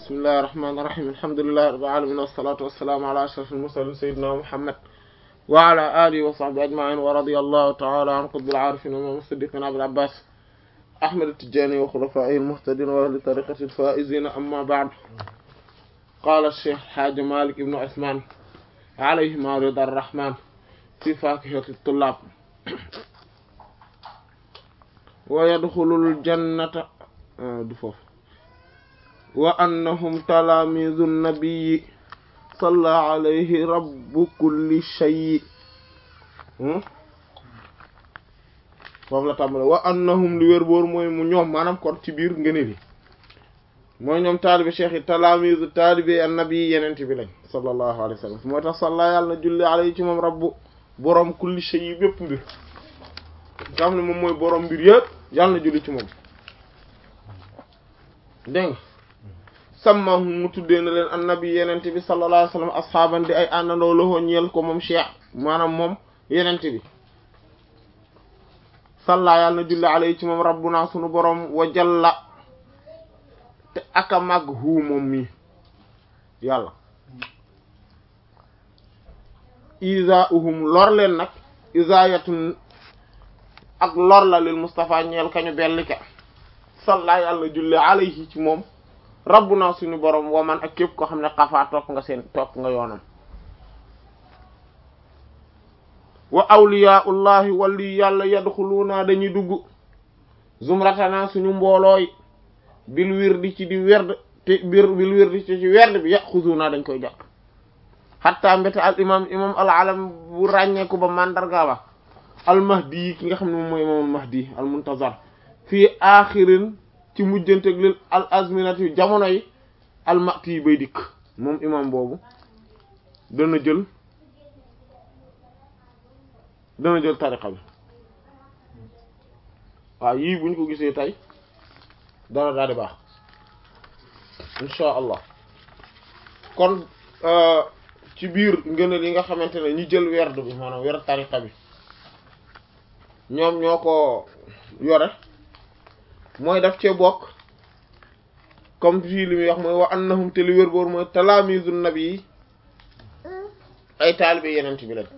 bismillahi rahmaani rahiim alhamdulillahi rabbil aalamiin wassalaatu wassalaamu ala ashrafil mursaliin sayyidina muhammad wa ala alihi wa sahbihi ajma'in wa radiyallahu ta'ala an qutbil aarifin wa imaam as-siddiqin abil abbas ahmad at-tijaani wa khulafaa'ihi al-muhtadiin wa ahli tariiqatihi al-faa'iziin amma ba'd qaala ash-shaykh haaji maalik ibnu usmaan alayhimaa ridaa ar-rahmaan fi faakihati at-tullaab wa yadxulul jannata du foofu wa annahum talaamiizu nabiyyi salla alayhi rabbu kulli shay foofu la tàmbale wa annahum li wér boor mooy mu ñoom maanaam kon ci biir ngëneel yi mooy ñoom taalibe cheikh yi talaamiizu taalibe annabi yi yenent bi lañ sallallahu alayhi wa sallam moo tax salla yàlla na julli alayhi ci moom rabbu boroom kulli shay yi bépp mbir nga xam ne moom mooy boroom mbir yëpp yàlla na julli ci moom dégg nga sàmmahum mu tuddee na leen annabi yenente bi sallallahu alayhi wasallam asxaaban di ay àndandoo loxoo ñeel ko moom cheikh maanaam moom yenente bi salla yàlla na julli alayhi ci moom rabbuna sunu boroom wa jalla te aka màgg huu moom mi yàlla isa uhum lor leen nag isayatun ak lor la lil Mustafa ñeel kañu bellika salla yàlla julli alayhi ci moom rabbuna suñu borom waman ak képp ko xam ne xafaa topp nga seen topp nga yoonam wa awliyaullahi wali yàlla yadxuluuna dañuy dugg zumratana suñu mboolooy bil wirdi ci di werd te bir bil wirdi ci ci werd bi yaxuzuuna dañ koy jàpp xatta mbéte al imam imam al alam bu ràññeeku ba mandarga ba al mahdi yi ki nga xam ne moom mooy imamul mahdi al muntazar fii axirin ci mujjanteg lil al azminati jamono yi al mati yi bay dikk moom imam boobu dana jël dana jël tariqa bi waaw yii buñ ko gisee tey dana daal di baax insha allah kon ci biir ngëneel yi nga xamante ne ñi jël werd bi maanaam werd tariqa bi ñoom ñoo ko yore mooy daf cee bokk comme fii li muy wax mooy wa annahum te li wér boor mooy talaamizu nabi yi ay taalibe yenent bi lañ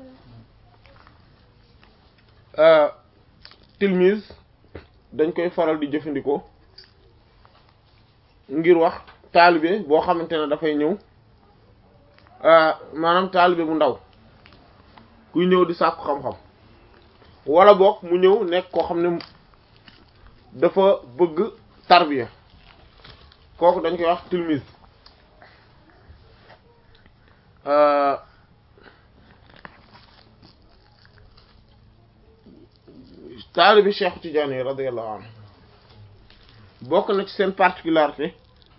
tilmise dañ koy faral di jëfandikoo ngir wax taalibe boo xamante ne dafay ñëw maanaam taalibe bu ndaw kuy ñëw di sàkku xam-xam wala boog mu ñëw nekk koo xam ne dafa bëgg tarbiya kooku dañ koy wax tilmise taalibi Cheikh Tidiane radiyallahu anhu bokk na ci seen particularité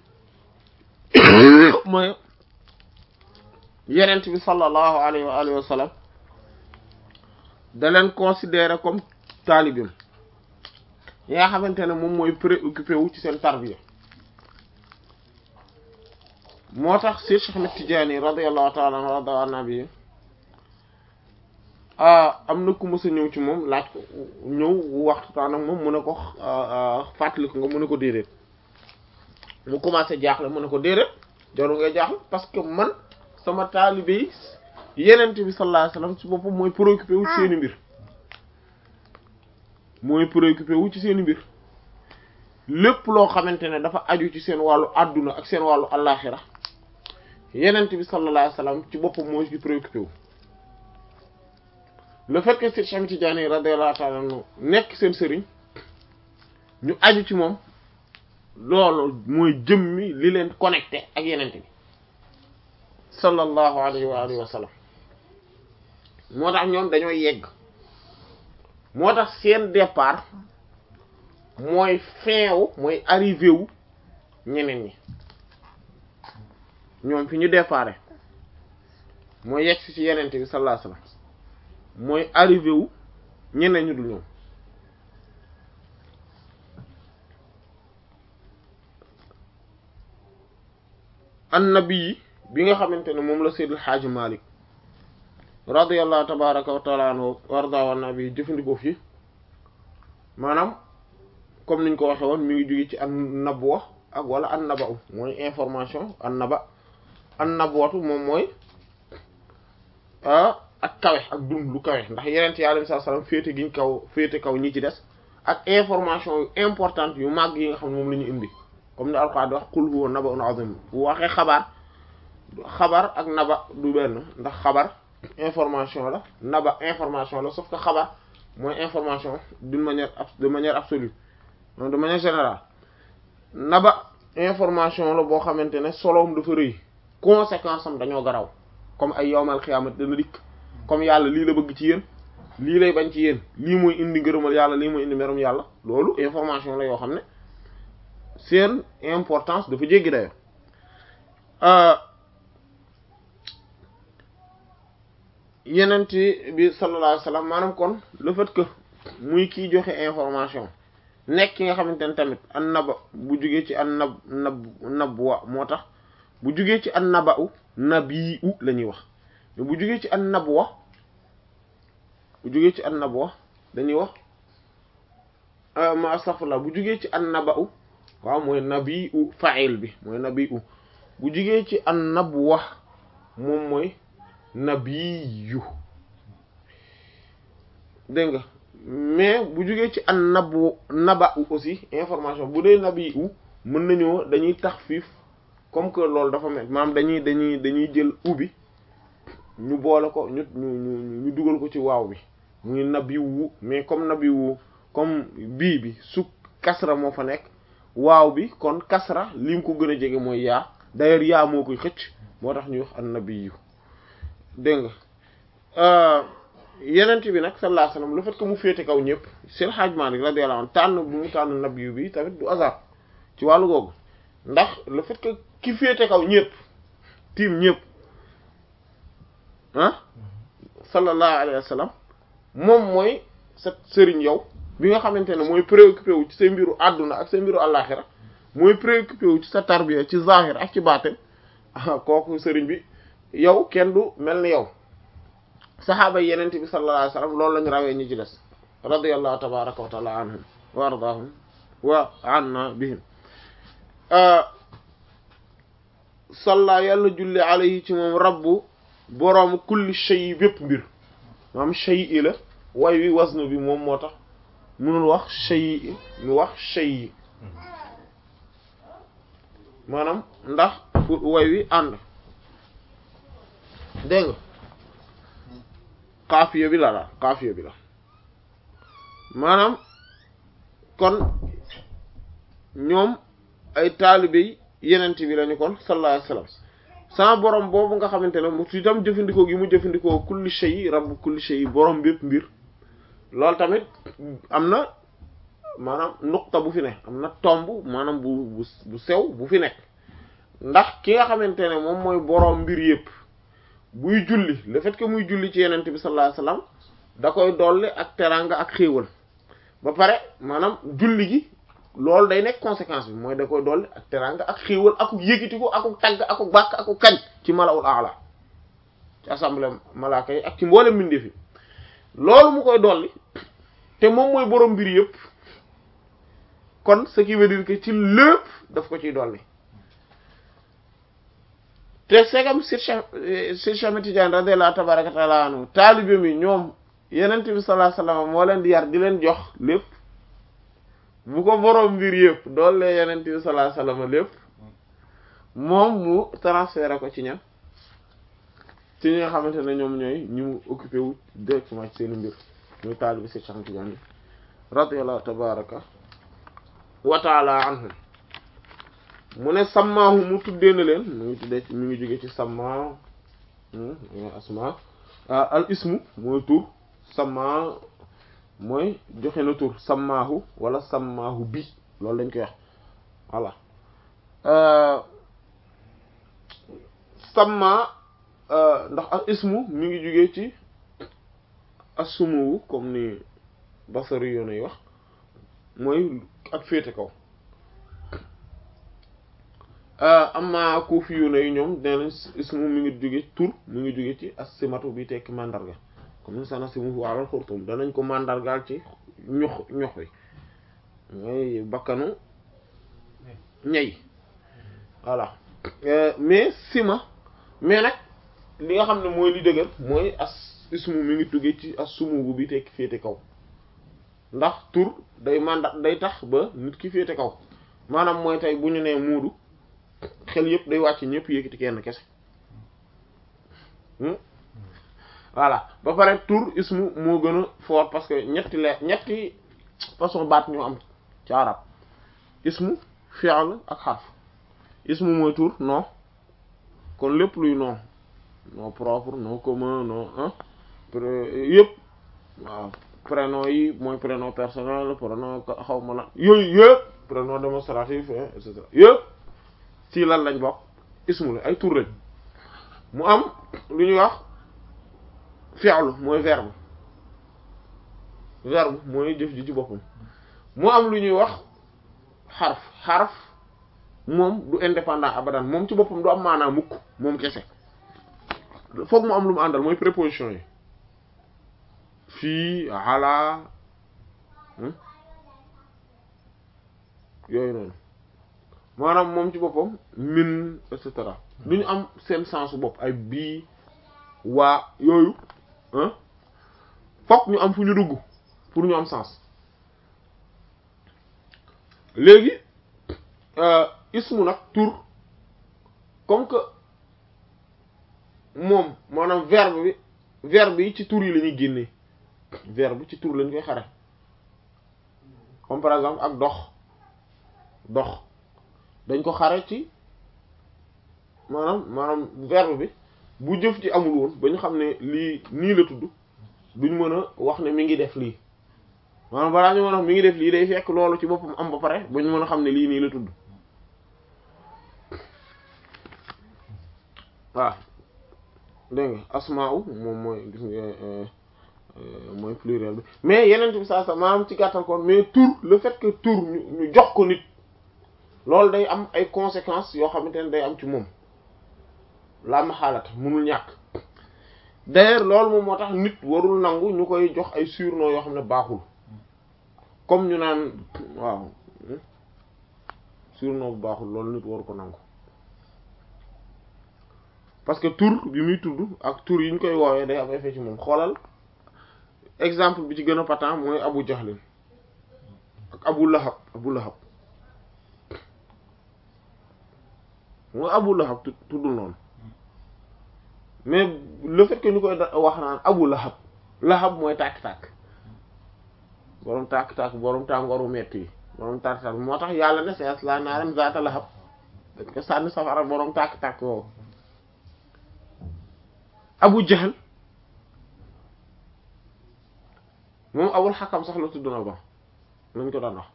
mooy yenent bi sallallahu alayhi wa alihi wa sallam da leen considérer comme taalibim yi nga xamante ne moom mooy préoccupé wu ci seen tarbiya moo tax Seex Cheikh Ahmed Tidiane radiyallahu ta'ala anhu rada nabi am na ku mës a ñëw ci moom laaj ko ñëw waxtaan ak moom mu ne ko fàttali ko nga mu ne ko déedéet mu commencé jaaxle mu ne ko déedéet jaru ngay jaaxle parce que man sama taalibe yi yenent bi sallallahu alayhi wasallam ci boppam mooy préoccupé wu ci seeni mbir mooy préoccupé wu ci seeni mbir lépp loo xamante ne dafa aju ci seen wàllu adduna ak seen wàllu allaaxira yenent bi sallallahu alayhi wasallam ci boppam moo ci préoccupé wu le fait que Cheikh Tidiane radiyallahu ta'ala anhu nekk seen sëriñ ñu aju ci moom loolu mooy jëmmi li leen connecté ak yenent bi sallallahu alayhi wa alihi wa sallam moo tax ñoom dañoo yegg moo tax seen départ mooy fin wu mooy arrivé wu ñeneen ñi ñoom fi ñu départ mooy yegg si ci yenent bi sallallahu alayhi wa sallam mooy arrivé wu ñeneen ñu dul ñoom annabi yi bi nga xamante ne moom la Seydil Hadji Malick radiyallahu tabaraka wa taala anhu warda wa nabi jëfandikoo fii maanaam comme niñ ko waxe woon mi ngi jóge ci an nabwa ak wala an naba u mooy information an naba an nabootu moom mooy ak kawe ak dund lu kawe ndax yeneen yi alayhi salaam féete giñ kaw féete kaw ñi ci des ak information yu importante yu màgg yi nga xam ne moom la ñu indi comme ni Alxuraan di wax qul huwa naba'un azim bu waxee xabaar xabar ak naba du benn ndax xabar information la naba information la sauf que xabar mooy information d'une manière de manière absolue de manière générale naba information la boo xamante ne soloom dafa rëy conséquence am dañoo garaw comme ay yowmal xiyaamat dana dikk comme yàlla lii la bëgg ci yéen lii lay bañ ci yéen lii mooy indi ngërëmal yàlla lii mooy indi merum yàlla loolu information la yoo xam ne seen importance dafa jéggi dayo yenent bi sallallahu alayhi wasallam maanaam kon le fait que muy kiy joxe information nekk ki nga xamante ne tamit an naba bu jugee ci an nab nab nabwa moo tax bu jugee ci an naba u nabi u la ñuy wax mais bu jugee ci an nabwa bu jugee ci an nabwa dañuy wax ma astaghfirullah bu jugee ci an naba u waaw mooy nabi u fa'il bi mooy nabi u bu jugee ci an nabwa moom mooy nabiyu dégg nga mais bu jógee ci an nabu naba u aussi information bu dee nabi u mën nañoo dañuy tax fiif comme que loolu dafa mel maanaam dañuy dañuy dañuy jël ubbi ñu boole ko ñu ñu ñu dugal ko ci waaw bi muy nabiwu mais comme nabiwu comme bii bi su kasra moo fa nekk waaw bi kon kasra li mu ko gën a jege mooy yaa d'ailleurs yaa moo koy xëcc moo tax ñuy wax an nabiyu dégg nga yenent bi nag sallallahu alayhi wasallam le fait que mu féete kaw ñëpp seen Hajj Maalik radiyallahu anhu tànn bu mu tànn nabiyu bi tamit du hasard ci wàllu googu ndax le fait que ki féete kaw ñëpp tiim ñëpp ah sallallahu alayhi wasallam moom mooy sa sëriñ yow bi nga xamante ne mooy préoccupé wu ci sa mbiru àdduna ak sa mbiru àllaaxira mooy préoccupé wu ci sa tarbiya ci zahir ak ci baatin kooku sëriñ bi yow kenn du mel ni yow saxaaba yi yenente bi sallallahu alayhi wasallam loolu lañu rawee ñi ci des radiyallahu tabaraka wa taala anhum wa ardaahum wa anna bihim salla yàlla julli alayhi ci moom rabbu boroomu kulli shay bépp mbir maam shay i la way wi wasnu bi moom moo tax munul wax shay mu wax shay maanaam ndax way wi ànd dégg nga xaafiya bi la la xaafiya bi la maanaam kon ñoom ay taalibe yenent bi lañu kon sallallahu alayhi wasallam sama borom boobu nga xamante ne mu itam jëfandikoo gi mu jëfandikoo kulli shay rabb kulli shay borom bépp mbir loolu tamit am na maanaam nuqta bu fi ne am na tomb maanaam bu bu sew bu fi nekk ndax ki nga xamante ne moom mooy borom mbir yépp buy julli le fait que muy julli ci yenent bi sallallahu alayhi wasallam da koy dolli ak teraanga ak xéewal ba pare maanaam julli gi loolu day nekk conséquence bi mooy da koy dolli ak teraanga ak xéewal akuk yëkkati ko akuk tagg akuk bàkk akuk kañ ci malawul aala ci assemblée malaaka yi ak ci mboolem mbindeef yi loolu mu koy dolli te moom mooy borom mbir yëpp kon ce qui veut dire que ci lépp daf ko ciy dolli te segam Sir Cheikh Ahmed Tidiane radiyallahu tabaraka taala anhu taalibe mi ñoom yenent bi sallallahu alayhi wasallam moo leen di yar di leen jox lépp bu ko borom mbir yëpp doole yenent bi sallallahu alayhi wasallam lépp moom mu transféré ko ci ñan ci ñi nga xamante ne ñoom ñooy ñu mu occupé wu directement ci seen mbir muy taalibe Sir Cheikh Ahmed Tidiane radiyallahu tabaraka wa taala anhum mu ne sammaahu mu tuddee na leen mu ngi tuddee mi ngi jóge ci samma asma al ismu mooy tur samma mooy joxe na tur sammaahu wala sammaahu bi loolu lañ koy wax voilà samma ndax al ismu mi ngi jóge ci assumuwu comme ni basari yoon yi wax mooy ak féete kaw amma kuufi yu ne ñoom nee nañ ismu mi ngi jóge tur mi ngi jóge ci as-simatu bi tekki mandarga comme sana simu alal xurtum danañ ko mandargaal ci ñox ñox wi mooy bakkanu ñey voilà mais sima mais nag li nga xam ne mooy li dëgër mooy as ismu mi ngi tuggee ci as sumugu bi tekki féete kaw ndax tur day mandat day tax ba nit ki féete kaw maanaam mooy tey bu ñu nee muudu xel yëpp day wàcc ñëpp yëkkati kenn kese voilà ba pare tur ismu moo gën a fort parce que ñetti leer ñetti façon baat ñu am ci arab ismu fi'l ak xarf ismu mooy tur nom kon lépp luy nom nom propre nom commun nom hein yëpp waaw prénom yi mooy prénom personnel prénom xaw ma la yooyu yëpp prénom démonstratif et cetera yëpp ci lan lañ bokk ismu la ay tur lañ mu am lu ñuy wax fi'lu mooy verbe verbe mooy jëf ji ci boppam mu am lu ñuy wax xarf xarf moom du indépendant abadan moom ci boppam du am maanaam mukk moom kese foog mu am lu mu àndal mooy préposition yi fii ala yooyu noonu maanaam moom ci boppam min et cetera du ñu am seen sensu bopp ay bii waa yooyu fokk ñu am fu ñu dugg pour ñu am sens léegi ismu nag tur comme que moom maanaam verbe bi verbe yi ci tur yi la ñuy génnee verbe ci tur lañ koy xare comme par exemple ak dox dox dañ ko xare ci maanaam maanaam verbe bi bu jëf ci amul woon ba ñu xam ne lii nii la tudd duñ mën a wax ne mi ngi def lii maanaam balaa ñu mën a wax mi ngi def lii day fekk loolu ci boppam am ba pare ba ñu mën a xam ne lii nii la tudd waaw dégg nga asmaa'u moom mooy gis nga mooy pluriel bi mais yeneen bi saa sa maanaam ci gàttal kon mais tur le fait que tur ñu ñu jox ko nit loolu day am ay conséquences yoo xamante ne day am ci moom la ma xaalata munul ñàkk d'ailleurs loolu moom moo tax nit warul nangu ñu koy jox ay surnom yoo xam ne baaxul comme ñu naan waaw surnom bu baaxul loolu nit waru ko nangu parce que tur bi muy tudd ak tur yi ñu koy woowee day am effet ci moom xoolal exemple bi ci gën a patent mooy Abu Jahlin ak Abu Lahab Abu Lahab mooy Abu Lahab tuddul noonu mais le fait que ñu koy wax naan Abu Lahab Lahab mooy tàkk-tàkk borom tàkk-tàkk borom tàngooru metti yi borom tàkk-tàkk moo tax yàlla ne sees laa naaran zaata lahab dañ ko sànni safara borom tàkk-tàkk woowu Abu Jahl moom Abul Hakam sax la tudd na ba lañ ko daan wax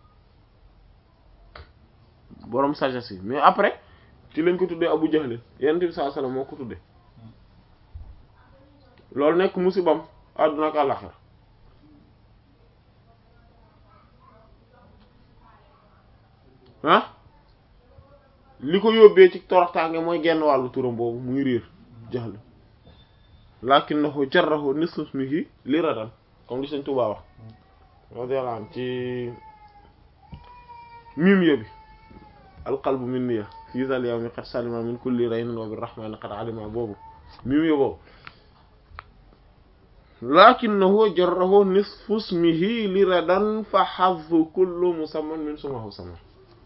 borom sagesse yi mais après ci lañ ko tuddee Abu Jahl Yonent bi sallallahu alayhi wasallam moo ko tuddee loolu nekk musibam àdduna ak àllaxira ah li ko yóbbee ci toroxtaange mooy genn wàllu turam boobu muy réer jaxle lakinnahu jarrahu nisfu ismihi li radan comme li Sëriñ Tuubaa wax radiyallahu anhu ci mim yo bi alqalbu min niya fii zal yawmi qad salima min kulli raynin wa birrahmani qad alima boobu mim yo boobu lakinnahu jarrahu nisfu ismihi li radan fa hazzu kullu musamman min sumahu sama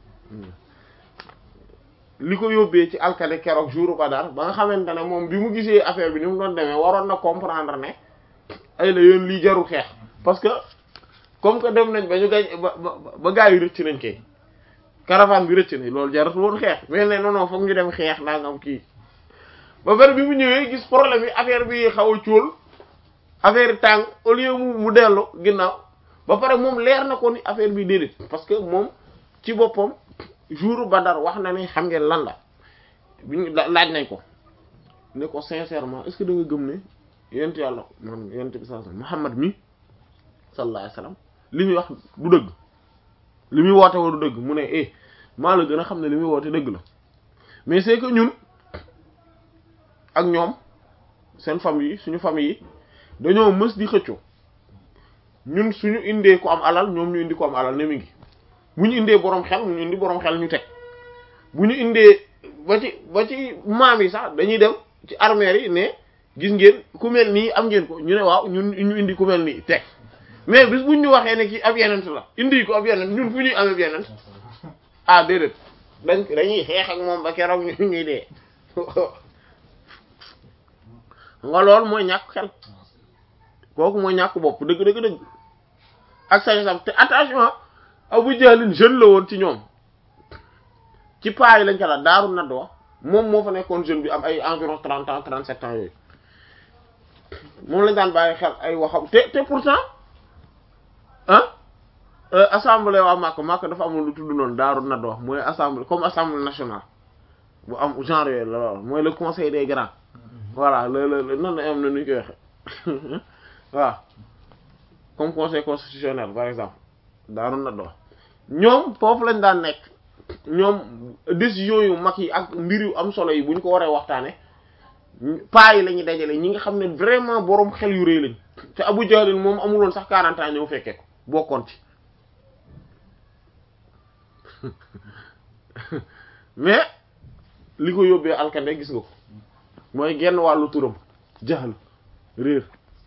li ko yóbbee ci alkade keroog jour Badar ba nga xamante ne moom bi mu gisee affaire bi ni mu doon demee waroon na comprendre ne ay la yoon lii jarul xeex parce que comme que dem nañ ba ñu gañ ba ba gaa yi rëcc nañ kay caravane bi rëcc nañ loolu jarul woon xeex mais ne non non foog ñu dem xeex naa nga am kii ba bari bi mu ñëwee gis problème yi affaire bi xaw a cóol affaire yi tàng au lieu mu mu dellu ginnaaw ba pare moom leer na ko ni affaire bi déedéet parce que moom ci boppam jour Badar wax na ne xam ngeen lan la biñu laaj nañ ko ne ko sincèrement est-ce que da nga gëm ne yent yàlla man yent bi sallallahu alayhi wasallam Muhammad mi sallallahu alayhi wasallam li muy wax du dëgg li muy woote wa du dëgg mu ne eh maa la gën a xam ne li muy woote dëgg la mais c'est que ñun ak ñoom seen famille yi suñu famille yi dañoo mës di xëccoo ñun suñu indee ko am alal ñoom ñu indi ko am alal ne mi ngi bu ñu indee boroom xel ñu indi boroom xel ñu teg bu ñu indee ba ci ba ci maam yi sax dañuy dem ci armeer yi ne gis ngeen ku mel nii am ngeen ko ñu ne waaw ñun ñu indi ku mel nii teg mais bis buñ ñu waxee ne kii ab yenent la indi ko ab yenent ñun fu ñuy amee ab yenent ah déedéet dañ dañuy xeex ak moom ba keroog ñu ñuy dee nga lool mooy ñàkk xel kooku mooy ñàkk bopp dëgg dëgg dëgg ak sañ sam te attention Abu Jahlin jeune la woon ci ñoom ci paa yi lañ ko la daaru nadwa moom moo fa nekkoon jeune bi am ay environ trente ans trente sept ans yooyu moom lañ daan bàyyi xel ay waxam te te pourtant ah assemblée waa Makka Makka dafa amul lu tudd noonu daaru nadwa mooy assemblée comme assemblée nationale bu am genre yooyu la lool mooy le conseil des grands voilà le le noonu la am na nu ñu koy waxe waaw comme conseil constitutionnel par exemple daaru nadwa ñoom foofu lañ daan nekk ñoom décision yu mag yi ak mbir yu am solo yi bu ñu ko waree waxtaane paa yi la ñuy dajale ñi nga xam ne vraiment boroom xel yu rëy lañ te Abu Jahl moom amuloon sax 40 ans ñëw fekkee ko bokkoon ci mais li ko yóbbee alkande gis nga ko mooy genn wàllu turam jaxal réer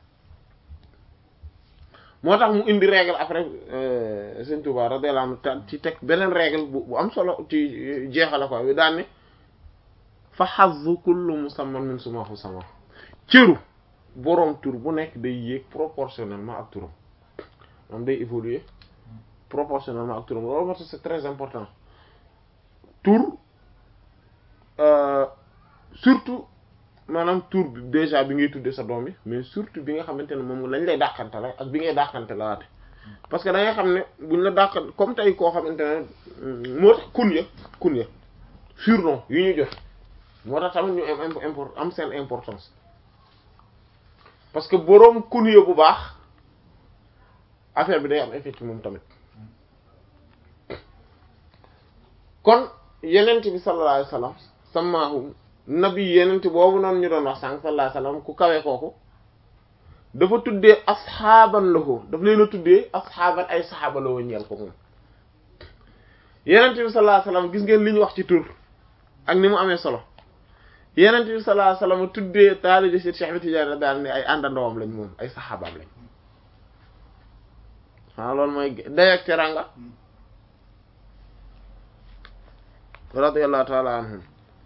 moo tax mu indi règle après Sëñ Tuubaa radiyallahu anhu ci teg beneen règle bu bu am solo ci jeexala ko bi daan ne fa hazzu kullu musamman min sumahu sama cëru boroom tur bu nekk day yéeg proportionnellement ak turam moom day évoluer proportionnellement ak turam loolu moo tax c'est très important tur surtout maanaam tur bi déjà bi ngay tuddee sa doom bi mais surtout bi nga xamante ne moom lañ lay dàqante la ak bi ngay dàqante la waate parce que da ngay xam ne buñ la dàqante comme tey koo xamante ne moo tax kun ya kun ya surnom yu ñu joxe moo tax tamit ñu am import am seen importance parce que boroom kun ya bu baax affaire bi day am effet ci moom tamit kon yenent bi sallallahu alayhi wasallam samaahu nabi yenent boobu noonu ñu doon wax sànq sallallahu alayhi wasallam ku kawe kooku dafa tuddee asxaaban lahu daf leen a tuddee asxaaban ay saxaaba la ñeel ko moom yenent bi sallallahu alayhi wasallam gis ngeen li ñu wax ci tur ak ni mu amee solo yenent bi sallallahu alayhi wasallam tuddee taalibe si Cheikh bi Tidiane daal ne ay àndandoom lañ moom ay saxaabaam lañ waaw loolu mooy day ak teranga radiyallahu ta'ala anhum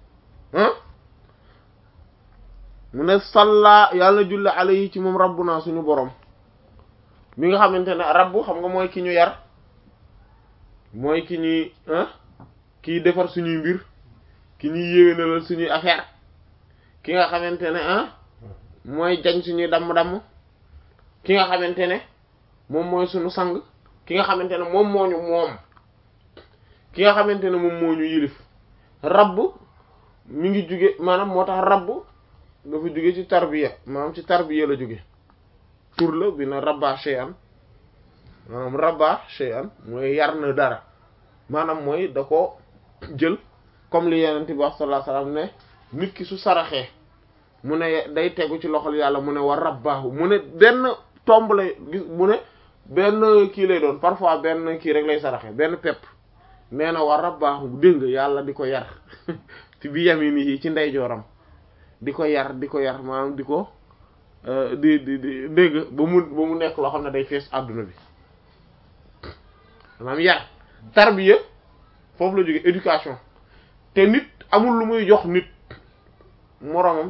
mu ne salla yàlla julli alayhi ci moom rabbuna suñu borom mi nga xamante ne rabbu xam nga mooy ki ñu yar mooy ki ñuy kiy defar suñuy mbir ki ñuy yéwénalal suñuy affaire ki nga xamante ne ah mooy jañ suñuy damm-damm ki nga xamante ne moom mooy suñu sang ki nga xamante ne moom moo ñu moom ki nga xamante ne moom moo ñu yilif rabb mi ngi jóge maanaam moo tax rabb dafa jóge ci tarbiya maanaam ci tarbiya la jóge tur la bi na rabba shay'an maanaam rabba shay'an mooy yar na dara maanaam mooy da ko jël comme li yenent bi wax sallallahu alayhi wasallam ne nit ki su saraxee mu ne day tegu ci loxol yàlla mu ne war rabbaahu mu ne benn tomb lay gis mu ne benn kii lay doon parfois benn kii rek lay saraxee benn pepp nee na war rabbaahu dégg nga yàlla di ko yar ci bi yamini yi ci ndeyjooram di ko yar di ko yar maanaam di ko di di di dégg ba mu ba mu nekk loo xam ne day fees àdduna bi maanaam yar tarbiya foofu la jóge éducation te nit amul lu muy jox nit moroomam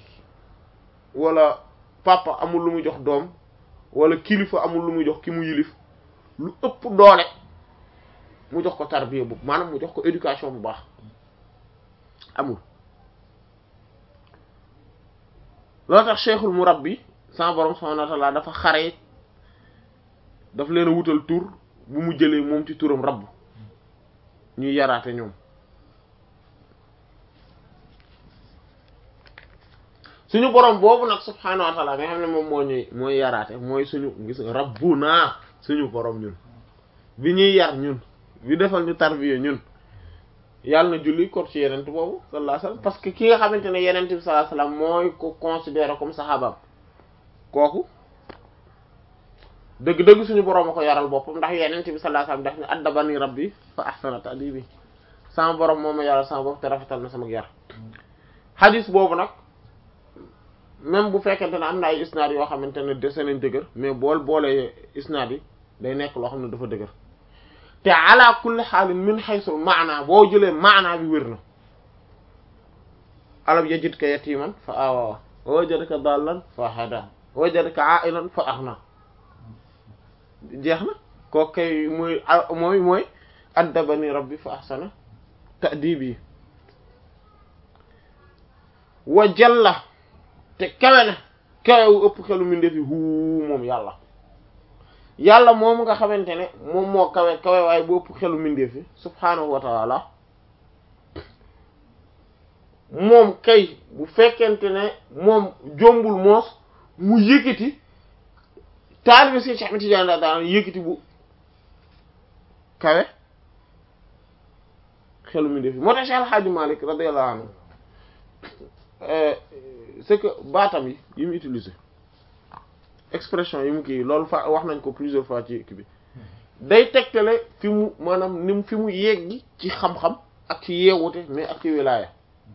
wala papa amul lu muy jox doom wala kilifa amul lu muy jox ki mu yilif lu ëpp doole mu jox ko tarbiya bu maanaam mu jox ko éducation bu baax amul loolu tax cheikhul murabbi sama borom subhanahu wa ta'ala dafa xare daf leen a wutal tur bu mu jëlee moom ci turam rabb ñuy yaraate ñoom suñu borom boobu nag subhanahu wa ta'ala nga xam ne moom moo ñuy mooy yaraate mooy suñu gis nga rabbuna suñu borom ñun bi ñuy yar ñun bi defal ñu tarbiya ñun yàlla na julli ko ci yenent boobu sallallahu alayhi wasallam parce que ki nga xamante ne yenent bi sallallahu alayhi wasallam mooy ko considéré comme saxaabaam kooku dëgg-dëgg suñu borom a ko yaral boppam ndax yenent bi sallallahu alayhi wasallam daf ne addabani rabbi fa ahsana ta'dibi sama borom moom ma yàlla sama bopp te rafetal na sama yar xadis boobu nag même bu fekkente ne am na ay isnaad yoo xamante ne dese nañ dëgër mais bool boolee isnaad yi day nekk loo xam ne dafa dëgër te ala kulli xaalin min xaysul maana boo jëlee maana bi wér na alam yajidka yatiman fa awa wa wajadaka dallan fa hada wa wajadaka ailan fa aghna jeex na kooku kay mooy mooy mooy addabani rabbi fa ahsana ta'dibi wa jalla te kawe na kawe wu ëpp xelu mbindeef yi huu moom yàlla yàlla moom nga xamante ne moom moo kawe kawe waaye bu ëpp xelu mbindeef yi subhaanahu wa ta'ala moom kay bu fekkente ne moom jombul moos mu yëkkati taalibe si Cheikh Ahmed Tidiane daa daan yëkkati bu kawe xelu mbindeef yi moo tax Cheikh El Hadji Malick radiyallahu anhu c'est que baatam yi yi mu utilisé expression yi mu kii loolu fa wax nañ ko plusieurs fois ci kii bi day tegtale fi mu maanaam ni mu fi mu yeggi ci xam-xam ak ci yeewute mais ak ci wilaaya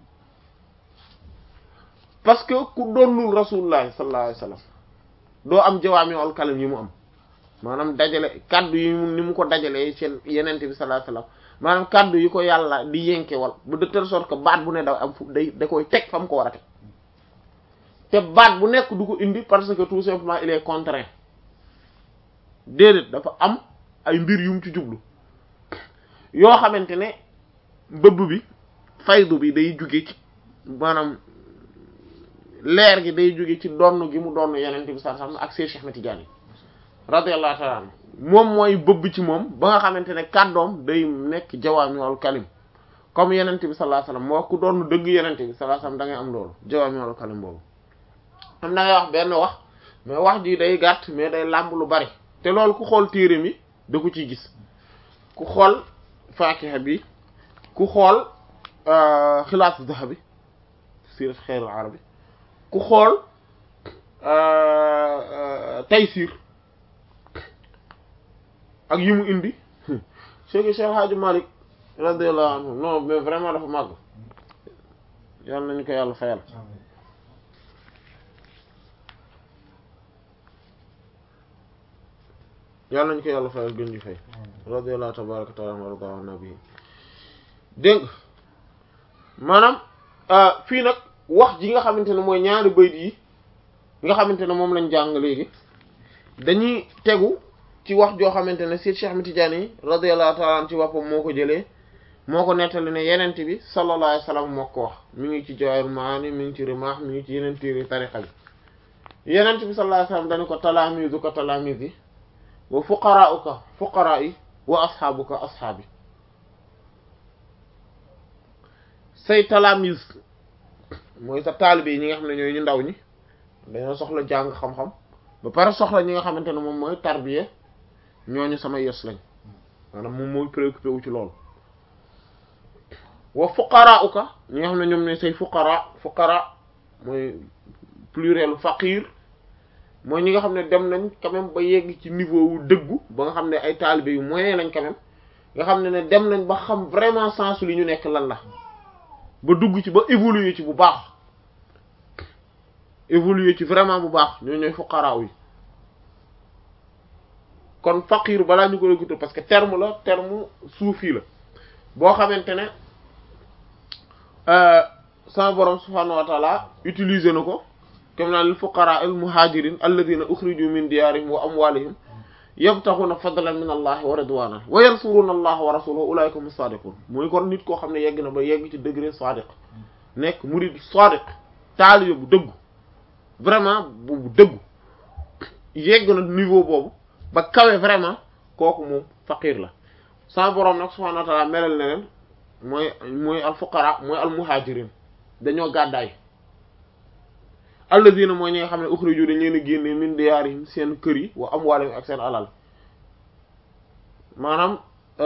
parce que ku doonul rasulullah sallallahu alayhi wasallam doo am jawaami ol kalim yi mu am maanaam dajale kaddu yi mu ni mu ko dajalee seen yenente bi sallallahu alayhi wasallam maanaam kaddu yi ko yàlla di yenkewal ba de telle sorte que baat bu ne daw am fu day da koy teg fa mu ko war a teg te baat bu nekk du ko indi parce que tout simplement il est contraint déedéet dafa am ay mbir yu mu ci jublu yoo xamante ne bëbb bi faydu bi day jóge ci maanaam leer gi day jóge ci donn gi mu donn yeneen bi sallallahu alayhi wasallam ak Cheikh Ahmed Tidiane radiyallahu ta'ala anhu moom mooy bëbb ci moom ba nga xamante ne kàddoom day nekk jawaami'ul kalim comme yeneen bi sallallahu alayhi wasallam moo ku doon dëgg yeneen bi sallallahu alayhi wasallam da ngay am loolu jawaami'ul kalim boobu. am na ngay wax benn wax mais wax ji day gàtt mais day làmb lu bari te loolu ku xool téere mi da ko ciy gis ku xool faakiha bi ku xool xilaasu zahabi sirat xeyrul arabi ku xool taysir ak yi mu indi Cheikh Cheikh Hadji Malick radiyallahu anhu non mais vraiment dafa màgg yàlla nañu ko yàlla fayal yàlla nañu ko yàlla fayal gën ñu fay radiyallahu tabaraka taala wa rada an nabi dégg maanaam fii nag wax ji nga xamante ne mooy ñaari bayt yi nga xamante ne moom lañ jàng léegi dañuy tegu ci wax joo xamante ne Seex Cheikh Ahmed Tidiane yi radiyallahu taala an ci boppam moo ko jëlee moo ko nettali ne yenent bi sallallahu alayhi wasallam moo ko wax mi ngi ci Jawaahirul Maani mi ngi ci Rimaax mi ngi ci yeneen téere tariqa bi yenent bi sallallahu alayhi wasallam dañu ko talaamizuka talaamizi wa fuqaraa'uka fuqaraa'i wa asxaabuka asxaabi say talaamiz mooy sa taalibe yi ñi nga xam ne ñooy ñu ndaw ñi dañoo soxla jàng xam-xam ba pare soxla ñi nga xamante ne moom mooy tarbiya ñooñu sama yos lañ maanaam moom mooy préoccupé wu ci loolu wa fuqaraa'uka ñi nga xam ne ñoom ne say fuqara fuqara mooy pluriel faqir mooy ñi nga xam ne dem nañ quand même ba yegg ci niveau wu dëggu ba nga xam ne ay taalibe yu moyen lañ quand même nga xam ne ne dem nañ ba xam vraiment sens li ñu nekk lan la ba dugg ci ba évoluer ci bu baax évoluer ci vraiment bu baax ñoo ñooy fuqaraaw yi kon faqir balaa ñu ko réguté parce que terme la terme suufi la boo xamante ne sama borom subhaanahu wa taala utiliser na ko comme naan lil fuqaraa al muhajirin alladhina ukhriju min diyarihim wa amwalihim yabtaghuna fadlan min allahi wa ridwanan wa yansuruna allaha wa rasulahu ulaika hum sadiqun mooy kon nit koo xam ne yegg na ba yegg ci degré sadiq nekk murid sadiq taalibe bu dëggu vraiment bu dëggu yegg na niveau boobu ba kawe vraiment kooku moom faqir la sama borom nag subhanahu wa ta'ala melal na leen mooy mooy al fuqara mooy al muhajirin dañoo gàddaay alladina mooy ñi nga xam ne ukhriju dañ leen a génne min diyaarihim seen kër yi wa amwaalihim ak seen alal maanaam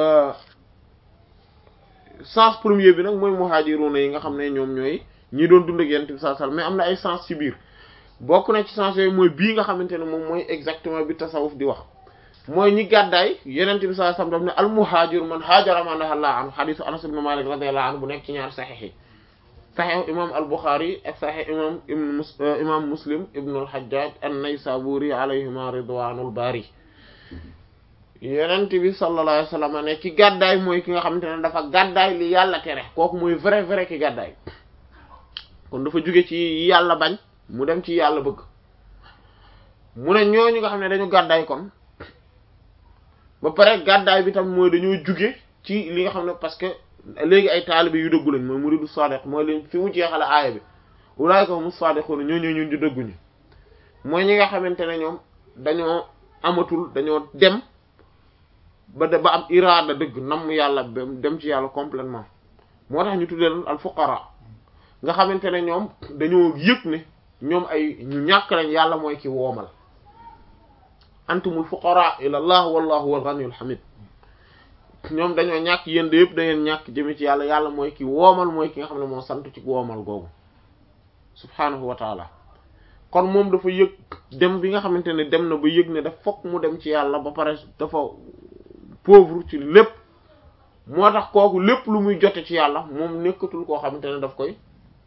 sens premier bi nag mooy muhajiruna yi nga xam ne ñoom ñooy ñi doon dund ak yonent bi sallallahu alayhi wasallam mais am na ay sens ci biir bokk na ci sens yooyu mooy bii nga xamante ne moom mooy exactement bi tasawuf di wax mooy ñi gàddaay yenent bi sallallahu alayhi wasallam daf ne al muhajir man haajara ma nahallahu anhu hadithu anas ibn malik radiyallahu anhu bu nekk ci ñaar saxiix yi saxiix imam al buxaari ak saxiix imam ibn mus imam muslim ibn al hajjaj an-naysaburi alayhima ridwanul bari yenent bi sallallahu alayhi wasallam ne ki gàddaay mooy ki nga xamante ne dafa gàddaay li yàlla tere kooku mooy vrai vrai ki gàddaay kon dafa jóge ci yàlla bañ mu dem ci yàlla bëgg mu ne ñooñu nga xam ne dañu gàddaay kon ba pare gàddaay bi tam mooy dañoo jóge ci li nga xam ne parce que léegi ay taalibe yu dëggu lañ mooy muridu sadiq mooy leen fi mu jeexale aaya bi ulaayka humu sadiqun ñoo ñoo ñun di dëgguñu mooy ñi nga xamante ne ñoom dañoo amatul dañoo dem ba de ba am iraada dëgg nam yàlla dem ci yàlla complètement moo tax ñu tuddee al fuqara nga xamante ne ñoom dañoo yëg ne ñoom ay ñu ñàkk lañ yàlla mooy ki woomal antumul fuqara ila allah wallahu huwal ghaniyul hamid ñoom dañoo ñàkk yéen de yëpp da ngeen ñàkk jëme ci yàlla yàlla mooy ki woomal mooy ki nga xam ne moo sant ci woomal googu subhanahu wa taala kon moom dafa yëg dem bi nga xamante ne dem na ba yëg ne daf fokk mu dem ci yàlla ba pare dafa pauvre ci lépp moo tax kooku lépp lu muy jote ci yàlla moom nekkatul koo xamante ne daf koy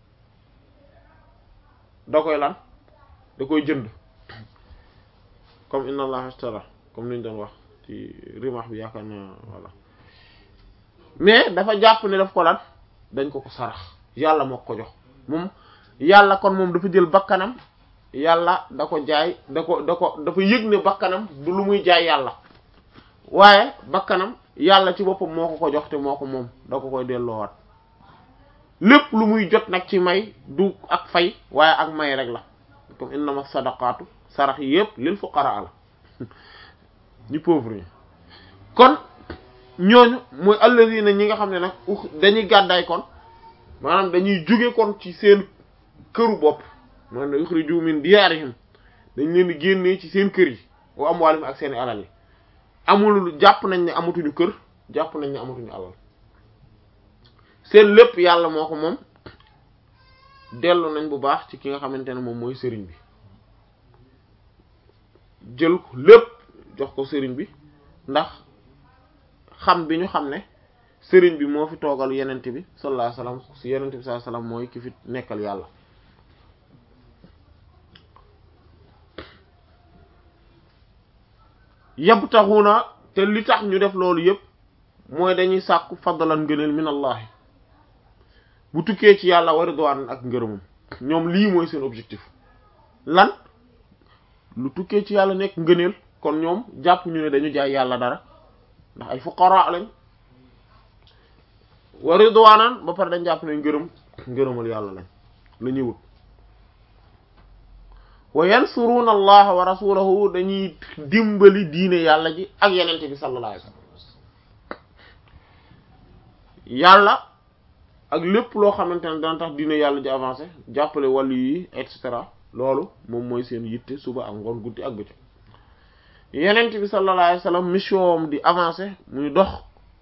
da koy lan da koy jënd comme inna allaha ashtara comme niñ doon wax ci rimax bi yaakaar na voilà mais dafa jàpp ne daf ko lan dañ ko ko sarax yàlla moo ko jox moom yàlla kon moom dafa jël bakkanam yàlla da ko jaay da ko da ko dafa yëg ne bakkanam du lu muy jaay yàlla waaye bakkanam yàlla ci boppam moo ko ko jox te moo ko moom da ko koy delloowaat lépp lu muy jot nag ci may du ak fay waaye ak may rek la comme innama sadaqatu sarax yi yëpp lil fuqara la ñu pauvre yi kon ñooñu mooy alladina ñi nga xam ne nag dañuy gàddaay kon maanaam dañuy jóge kon ci seen këru bopp maanaam ukhriju min diyaarihim dañ leen di génnee ci seen kër yi wa amwaalihim ak seen alal yi amul jàpp nañ ne amatuñu kër jàpp nañ ne amatuñu alal seen lépp yàlla moo ko moom dellu nañ bu baax ci ki nga xamante ne moom mooy sëriñ bi jël ko lépp jox ko sëriñ bi ndax xam bi ñu xam ne sëriñ bi moo fi toogal yenent bi sallallahu alayhi wasallam si yenent bi sallallahu alayhi wasallam mooy ki fi nekkal yàlla yabtaxuna te li tax ñu def loolu yépp mooy dañuy sàkku fadlan ngëneel min allahi bu tukkee ci yàlla wa ridwaan ak ngërëmam ñoom lii mooy seen objectif lan lu tukkee ci yàlla nekk ngëneel kon ñoom jàpp ñu ne dañu jaay yàlla dara ndax ay fuqara lañ wa ridwaanan ba pare dañ jàpp ne ngërëm ngërëmal yàlla lañ la ñuy wut wa yansuruuna allaha wa rasulahu dañuy dimbali diine yàlla ji ak yenente bi sallallahu alayhi wasallam yàlla ak lépp loo xamante ne dana tax diine yàlla ji avancé jàppale wàllu yi et cetera loolu moom mooy seen yitte suba ak ngoon guddi ak bëccëg yenent bi sallallahu alayhi wasallam mission am di avancé muy dox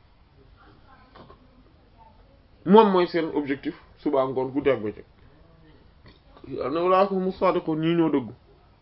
moom mooy seen objectif suba ak ngoon guddi ak bëccëg ne walaa ko mu sadiqu ñii ñoo dëggu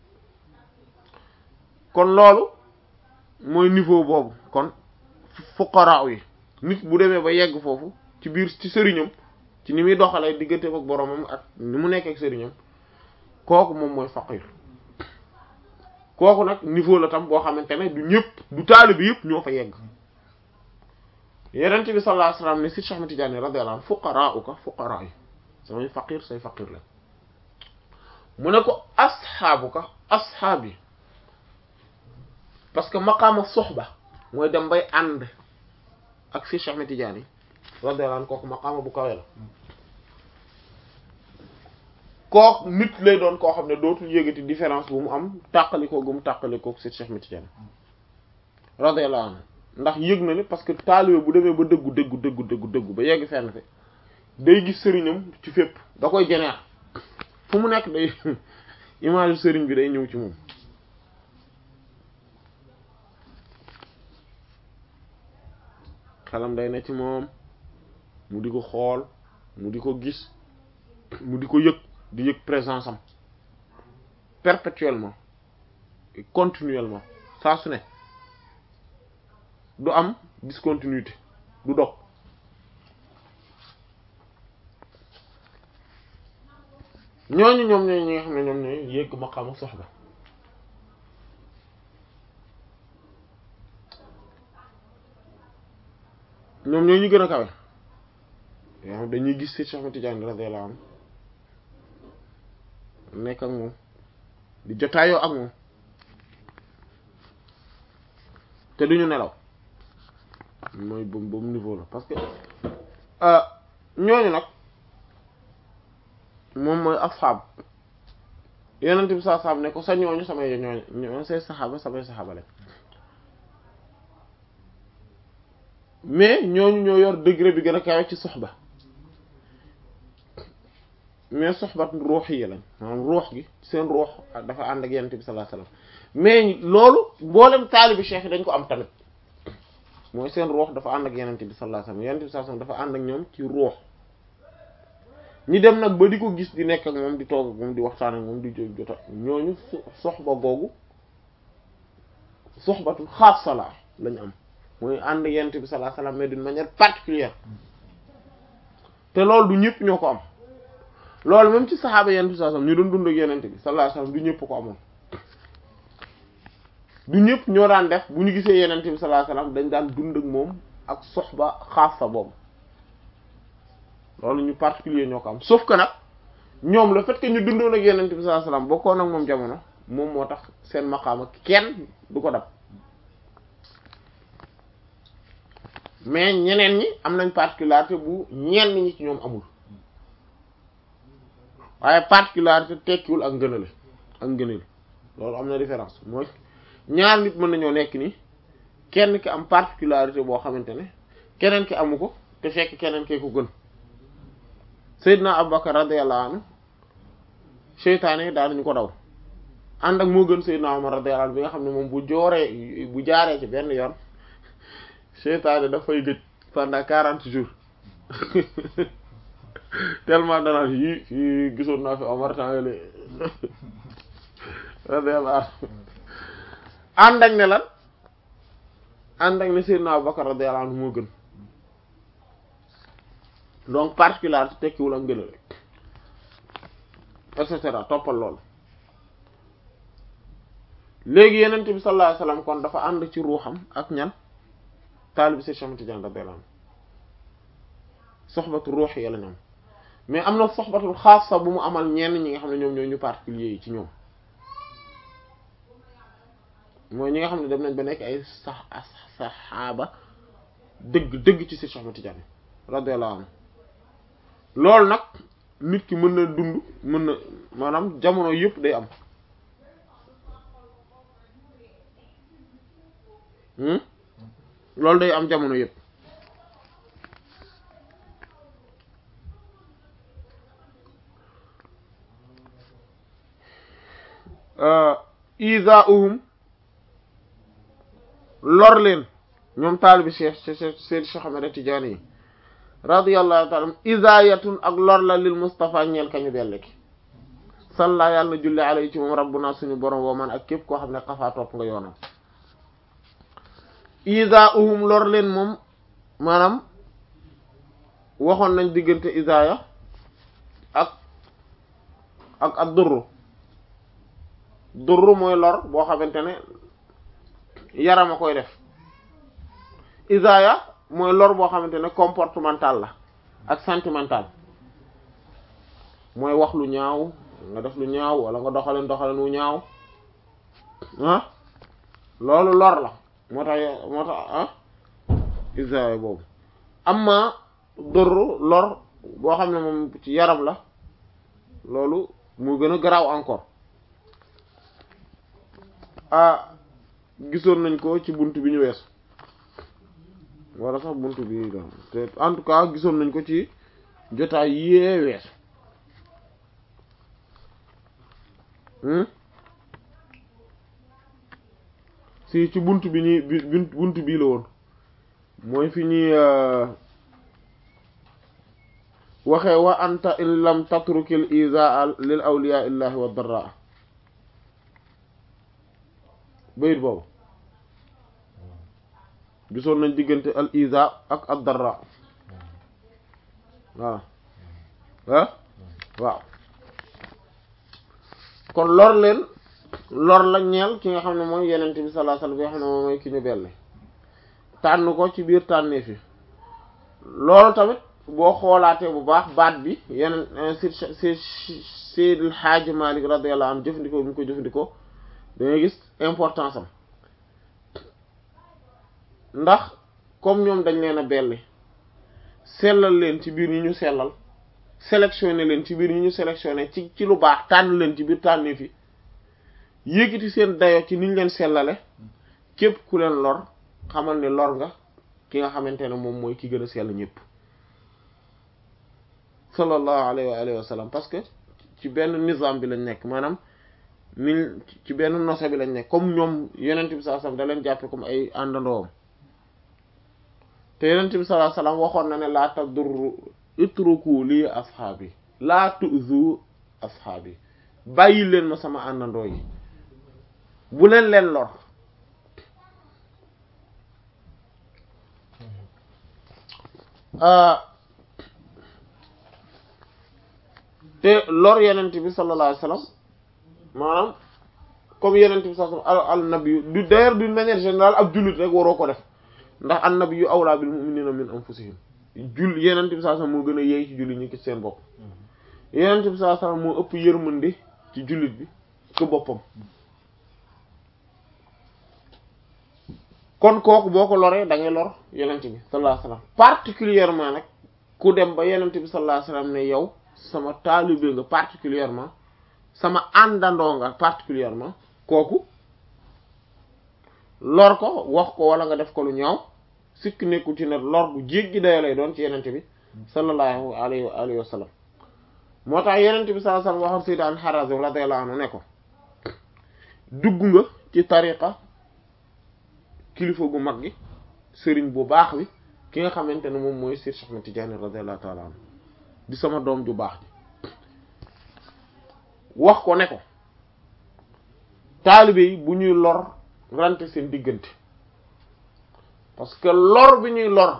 kon loolu mooy niveau boobu kon fuqara yi nit bu demee ba yegg foofu ci biir ci sëriñam ci ni muy doxalee diggante ak boromam ak ni mu nekk ak sëriñam kooku moom mooy faqir kooku nag niveau la tam boo xamante ne du ñëpp du taalibe yëpp ñoo fa yegg yenente bi sallallahu alayhi wasallam ne si Cheikh Ahmed Tidiane radiyallahu anhu fuqara'uka fuqara yi samay faqir say faqir la mu ne ko asxaabuka asxaab yi parce que maqaama soxba mooy dem bay ànd ak si Cheikh Ahmed Tidiane radiyallahu anhu kooku maqaama bu kawe la kooku nit lay doon koo xam ne dootul yëgati différence bu mu am tàqalikoo gu mu tàqalikoo si Cheikh Ahmed Tidiane radiyallahu anhu ndax yëg na ne parce que taalibe bu demee ba dëggu dëggu dëggu dëggu dëggu ba yegg fenn fi day gis sëriñam ci fépp da koy jeneer fu mu nekk day image sëriñ bi day ñëw ci moom xelam day ne ci moom mu di ko xool mu di ko gis mu di ko yëg di yëg présence am perpétuellement et continuellement saa su ne du am discontinuité du dog ñooñu ñoom ñooy ñi nga xam ne ñoom ñooy yëgg maqaama soxba ñoom ñooy ñu gën a kawe yoo xam dañuy gis ci Cheikh Ahmed Tidiane radiyallahu anhu nekk ak moom di jotaayoo ak moom te duñu nelaw mooy boobu boobu niveau la parce que ñooñu nag moom mooy asxaab yenent bi saa saab ne ko sa ñooñu samay ñooñu ñoo say saxaaba samay saxaaba lañ mais ñooñu ñoo yor degré bi gën a kawe ci soxba mais soxbat ruux yi lañ maanaam ruux gi seen ruux dafa ànd ak yenent bi sallallahu alayhi wasallam mais loolu mboolem taalibi cheikh yi dañ ko am tamit mooy seen ruux dafa ànd ak yenent bi sallallahu alayhi wasallam yenent bi sallallahu alayhi wasallam dafa ànd ak ñoom ci ruux ñi dem nag ba di ko gis di nekk ak moom di toog ak moom di waxtaan ak moom di jot jota ñooñu soxba googu soxbatul xaasa la lañu am mooy ànd yent bi sallallahu alayhi wasallam mais d'une manière particulière te loolu du ñëpp ñoo ko am loolu même ci saxaaba yent bi sallallahu alayhi wasallam ñu doon dund ak yenent bi sallallahu alayhi wasallam du ñëpp ko amoon du ñëpp ñoo daan def bu ñu gisee yenent bi sallallahu alayhi wasallam dañ daan dund ak moom ak soxba xaasa boobu loolu ñu particulier ñoo ko am sauf que nag ñoom le fait que ñu dundoon ak yenent bi sallallahu alayhi wasallam bokkoon ak moom jamono moom moo tax seen maqaama kenn du ko dab mais ñeneen ñi am nañ particularité bu ñenn ñi ci ñoom amul waaye particularité tekkiwul ak ngënale ak ngënale loolu am na différence mooy ñaar nit mën nañoo nekk ni kenn ki am particularité boo xamante ne keneen ki amu ko te fekk keneen kee ko gën Seydina Abubakar radiyallahu anhu seytaane daanañu ko daw ànd ak moo gën Seydina Umar radiyallahu anhu bi nga xam ne moom bu jooree bu jaaree ci benn yoon seytaane dafay gëj pendant quarante jours tellement danaa yi yi gisoon naa fi Omar temps yële radiyallahu anhu ànd ak ne lan ànd ak ne Seydina Abubakar radiyallahu anhu moo gën donc particularité tekkiwul ak ngënal et cetera toppal loolu léegi yenent bi sallallahu alayhi wasallam kon dafa ànd ci ruuxam ak ñan taalibi Seex Ahmad Tijaan radiyallahu anhu soxbatu ruux yi la ñoom mais am na soxbatul xaasa bu mu amal ñenn ñi nga xam ne ñoom ñoo ñu particulier yi ci ñoom mooy ñi nga xam ne dem nañ ba nekk ay sax saxaaba dëgg dëgg ci Seex Ahmad Tijaan radiyallahu anhu loolu nag nit ki mën na dund mën na maanaam jamono yëpp day am loolu day am jamono yëpp isaauhum lor leen ñoom taalibi Cheikh Cheikh Cheikh Ahmed Tidiane yi radiyallahu ta'ala isaayatun ak lor la lil Mustafa ñeel kañu belle ki salla yàlla na julli alayhi ci moom rabbuna suñu borom woo man ak képp koo xam ne xafaa topp nga yoonam isaauhum lor leen moom maanaam waxoon nañ diggante isaaya ak ak ak durru durru mooy lor boo xamante ne yaram a koy def isaaya mooy lor boo xamante ne comportemental la ak sentimental mooy wax lu ñaaw nga def lu ñaaw wala nga doxaleen doxaleen wu ñaaw ah loolu lor la moo tax moo tax ah isaaya boobu amma durru lor boo xam ne moom ci yaram la loolu mu gën a garaaw encore ah gisoon nañ ko ci bunt bi ñu weesu wala sax bunt bi la te en tout cas gisoon nañ ko ci jotaay yee weesu si ci bunt bi ñuy bunt bii la woon mooy fi ñuy waxee wa anta in lam tatrukil izaa lil awliya illahi wa darraa bayit boobu gisoon nañ diggante al iza ak ad darra waaw ah waaw kon lor leen lor la ñeel ki nga xam ne mooy yenente bi sallallahu alayhi wasallam bi nga xam ne moom mooy ki ñu belli tànn ko ci biir tànnee fi loolu tamit boo xoolaatee bu baax baat bi yeneen si si Seydil Hadji Malick radiyallahu anhu jëfandikoo bi ñu ko jëfandikoo dangay gis importance am ndax comme ñoom dañ leen a belli sellal leen ci biir ñi ñu sellal sélectionné leen ci biir ñi ñu sélectionné ci ci lu baax tànn leen ci biir tànnee fi yéegiti seen dayo ci niñ leen sellale képp ku leen lor xamal ne lor nga ki nga xamante ne moom mooy ki gën a sell ñëpp sallallahu alayhi wa alihi wa sallam parce que ci benn nizam bi lañ nekk maanaam ni ci benn nose bi lañ nekk comme ñoom yenent bi sallallahu alayhi wasallam da leen jàppe comme ay àndandoom te yenent bi sallallahu alayhi wasallam waxoon na ne laa tadurru itruku lii ashaabi laa tu'zu ashaabi bàyyi leen ma sama àndandoo yi bu leen leen lor te lor yenent bi sallallahu alayhi wasallam maanaam comme yenent bi sallallahu alayhi wasallam al nabi du d'ailleurs d'une manière générale ab jullit rek waroo ko def ndax an nabi yu awlaa bil mu'minina min anfusihim jul yenent bi sallallahu alayhi wasallam moo gën a yeey ci jullit ñi ci seen bopp yenent bi sallallahu alayhi wasallam moo ëpp yërmande ci jullit bi ko boppam kon kooku boo ko loree da ngay lor yenent bi sallallahu alayhi wasallam particulièrement nag ku dem ba yenent bi sallallahu alayhi wasallam ne yow sama taalibe nga particulièrement sama àndandoo nga particulièrement kooku lor ko wax ko wala nga def ko lu ñaaw sikk nekkul ci ne lor bu jéggi dayo lay doon ci yenente bi sallallahu alayhi wa alihi wa sallam moo tax yenente bi sallallahu alayhi wa sallam waxam sayyid an Harazim radiyallahu anhu ne ko dugg nga ci tariqa kilifa gu mag gi sëriñ bu baax bi ki nga xamante ne moom mooy Sir Cheikh Ahmed Tidiane radiyallahu ta'ala anhu di sama doom ju baax ji wax ko ne ko taalibe yi bu ñuy lor rante seen diggante parce que lor bi ñuy lor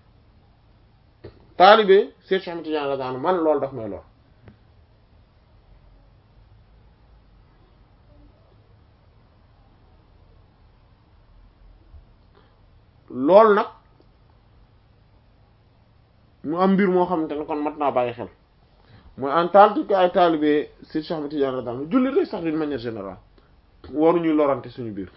taalibe Cheikh Cheikh Ahmed Tidiane radiyallahu anhu man loolu daf may lor loolu nag mu am mbir moo xamante ne kon mat naa bàyyi xel mooy en tant que ay taalibe si Cheikh Ahmed Tidiane radiyallahu anhu jullit rek sax d'une manière générale waruñuy lorante suñu biir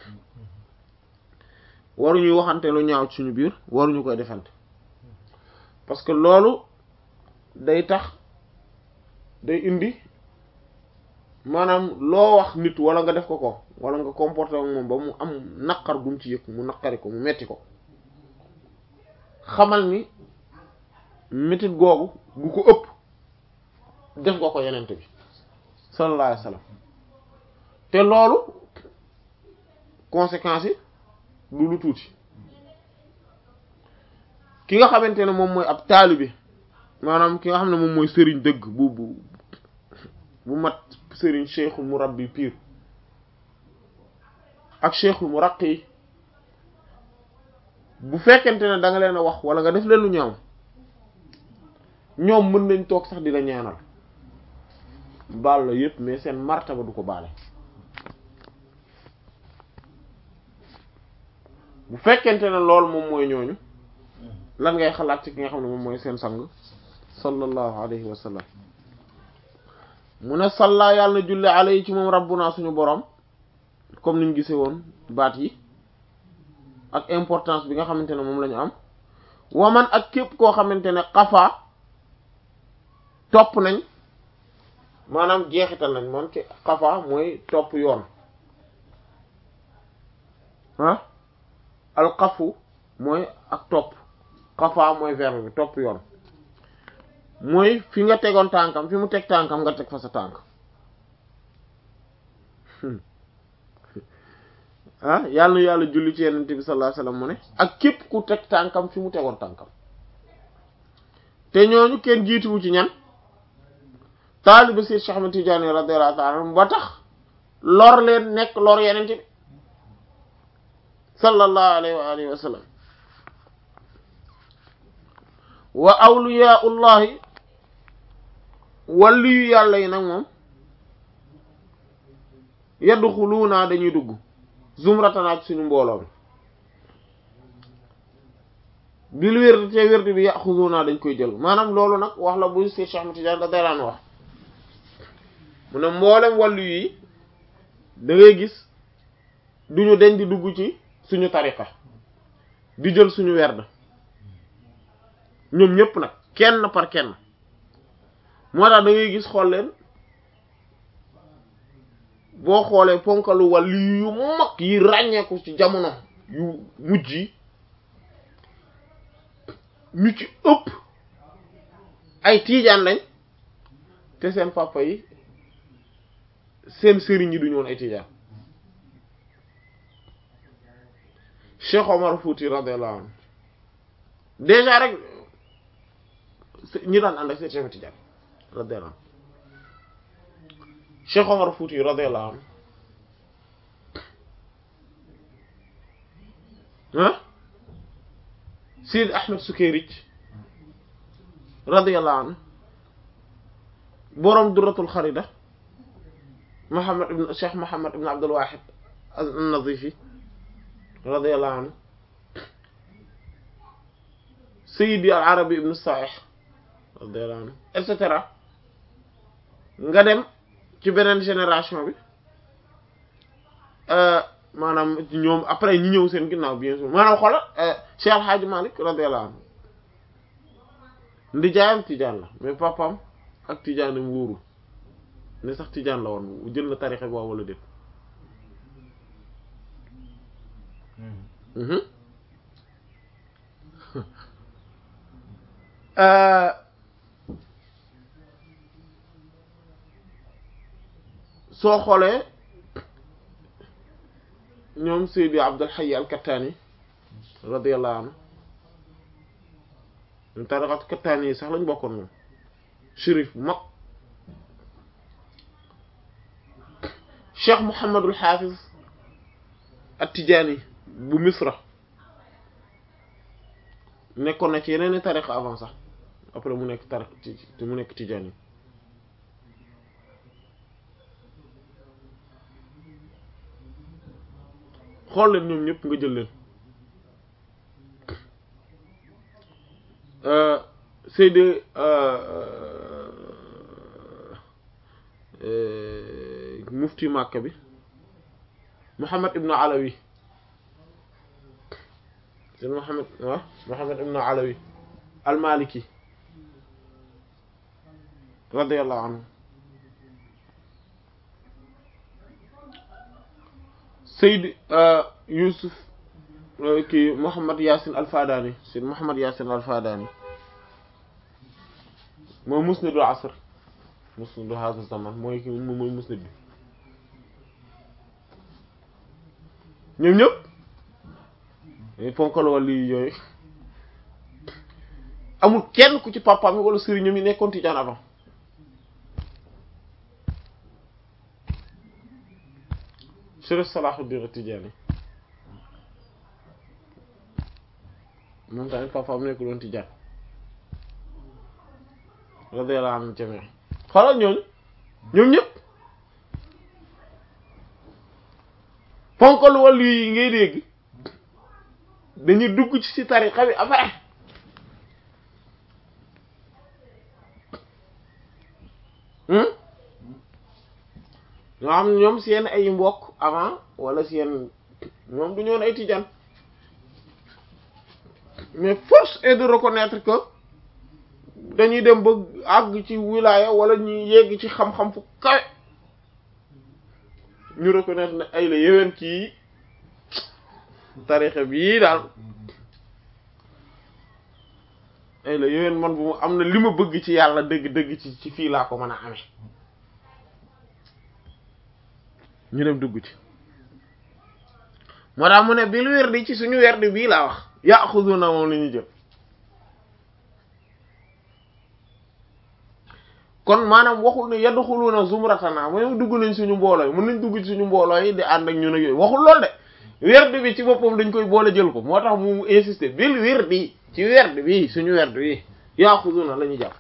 waruñuy waxante lu ñaaw ci suñu biir waruñu koy defante parce que loolu day tax day indi maanaam loo wax nit wala nga def ko ko wala nga comporté ak moom ba mu am naqar gum ci yëg mu naqari ko mu metti ko xamal ni métit googu gu ko ëpp def nga ko yenente bi sallallahu alayhi wasallam te loolu conséquences yi du lu tuuti ki nga xamante ne moom mooy ab taalibe maanaam ki nga xam ne moom mooy sëriñ dëgg bu bu bu mat sëriñ cheikhul murabbi pire ak cheikhul muraqi bu fekkente ne da nga leen a wax wala nga def leen lu ñaaw ñoom mën nañ toog sax di la ñaanal baal la yépp mais seen martaba du ko baale bu fekkente ne loolu moom mooy ñooñu lan ngay xalaat ci ki nga xam ne moom mooy seen sang sallallahu alayhi wa sallam mu ne salla yàlla na julli alayhi ci moom rabbuna suñu borom comme niñ gisee woon baat yi ak importance bi nga xamante ne moom la ñu am waman ak képp koo xamante ne xafaa topp nañ maanaam jeexital nañ moom ci xafaa mooy topp yoon ah alxafu mooy ak topp xafaa mooy verbe bi topp yoon mooy fi nga tegoon tànkam fi mu teg tànkam nga teg fa sa tànk ah yàlla na yàlla julli ci yenente bi sallallahu alayhi wasallam mu ne ak képp ku teg tànkam fi mu tegoon tànkam te ñooñu kenn jiituwu ci ñan taaliba Seex Cheikh Ahmed Tidiane radiyallahu ta'ala anhu ba tax lor leen nekk lor yenente bi sallallahu alayhi wa alihi wa sallam wa awliyaullahi waliyu yàlla yi nag moom yadxuluuna dañuy dugg zumratana ci suñu mbooloo mi bil wérdi te wérdi bi yaxuduuna dañ koy jël maanaam loolu nag wax la bu si Cheikh Ahmad Tidiane da daan wax mu ne mboolem wàllu yi da ngay gis duñu deñ di dugg ci suñu tariqa di jël suñu werd ñoom ñëpp nag kenn par kenn moo tax da ngay gis xool leen boo xoolee ponkalu wàllu yu mag yi ràññeeku ci jamono yu mujj yi ñu ci ëpp ay tiijaan lañ te seen papa yi seen sëriñ yi duñu woon ay tiijaan Cheikh Omar Fouti radiyallahu anhu déjà rek ñi daan ànd ak seen Cheikh Tidiane radiyallahu anhu Cheikh Omar Fouti radiyallahu anhu ah Sidi Ahmed Sukayrij radiyallahu anhu boroom Durratul Kharida Muhammad ibn Cheikh Muhammad ibn Abdul Wahid an-Nazifi radiyallahu anhu Sayyidi al-Arabi ibn Sa'ih radiyallahu anhu et cetera nga dem ci beneen génération bi maanaam ñoom après ñi ñëw seen ginnaaw bien sûr maanaam xoolal Cheikh El Hadj Malick radiyallahu anhu ndijaayam tijaan la mais papaam ak tijaanam wóorul ne sax tijaan la woon jël na tarixe boobu wala déet soo xoolee ñoom Seydi Abdul Hayy al-Kattani radiyallahu anhu ñoom tariqat Kattani yi sax lañ bokkoon moom shérif bu mag Cheikh Mouhamadul Hafiz at-Tijani bu Misra nekkoon na ci yeneen i tariqa avant sax après mu nekk tariq te mu nekk Tijani xool leen ñoom ñëpp nga jël leen Seydi mufti Makka bi Muhammad ibn Alawi Seydi Muhammad waaw Muhammad ibn Alawi al-Maliki radiyallahu anhu Seyd Youssouf kii Mouhamad Yaasin Alfadani Seyd Mouhamad Yaasin Alfadani mooy musnadu asr musnadu hada zaman mooy ki mooy musnad bi ñoom ñëpp dañuy ponkal wàllu yooyu amul kenn ku ci papaam yi wala sëriñam yi nekkoon tijaan avant Chérif Salahuddin Tijaani moom tamit papaam nekkul woon tijaan radiyallahu anhum jami' xoolal ñooñu ñoom ñëpp ponkal wàllu yi ngay dégg dañuy dugg ci si tariqa bi après ñoo xam ñoom seen ay mbokk avant wala seen ñoom du ñoon ay tijaan mais force est de reconnaître que dañuy dem ba àgg ci wilaya wala ñuy yegg ci xam-xam fu kawe ñu reconnaître ne ay la yeween kii tarixa bii daal ay la yeween man bu mu am na li ma bëgg ci yàlla dëgg-dëgg ci ci fii laa ko mën a amee ñu dem dugg ci moo tax mu ne bil werdi ci suñu werdi bii laa wax yaxuduna moom la ñu jël kon maanaam waxul ne yadxuluna zumratana mooy dugg nañ suñu mbooloo yi mën nañ dugg ci suñu mbooloo yi di ànd ak ñun ak yooyu waxul lool de werdi bi ci boppam dañ koy boole jël ko moo tax mu insister bil werdi ci werdi bi suñu werdi bi yaaxuduna la ñuy jàpp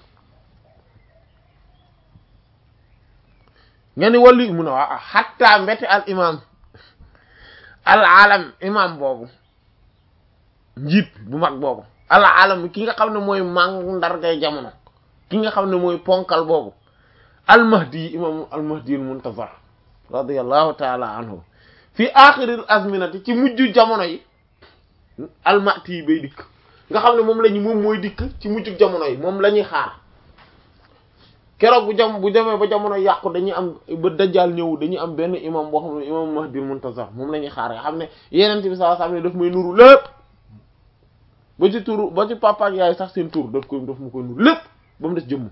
nga ni wàllu mun a waa xatta mbete al imam al alam imam boobu njiit bu mag boobu al alam ki nga xam ne mooy mang ndargay jamono ki nga xam ne mooy ponkal boobu al mahdi imam al mahdi al muntazar radiyallahu taala anhu fi axiril azminati ci mujj jamono yi al mahdi yi bay dikk nga xam ne moom lañu moom mooy dikk ci mujj jamono yi moom la ñuy xaar keroog bu jam bu demee ba jamono yàqu dañuy am ba dajjaal ñëw dañuy am benn imam boo xam ne imam mahdi al muntazar moom la ñuy xaar nga xam ne yeneen bi sallallahu alayhi wasallam daf may nuru lépp ba ci turu ba ci papa ak yaay sax seen tur daf koy daf mu koy nuru lépp ba mu des jëmm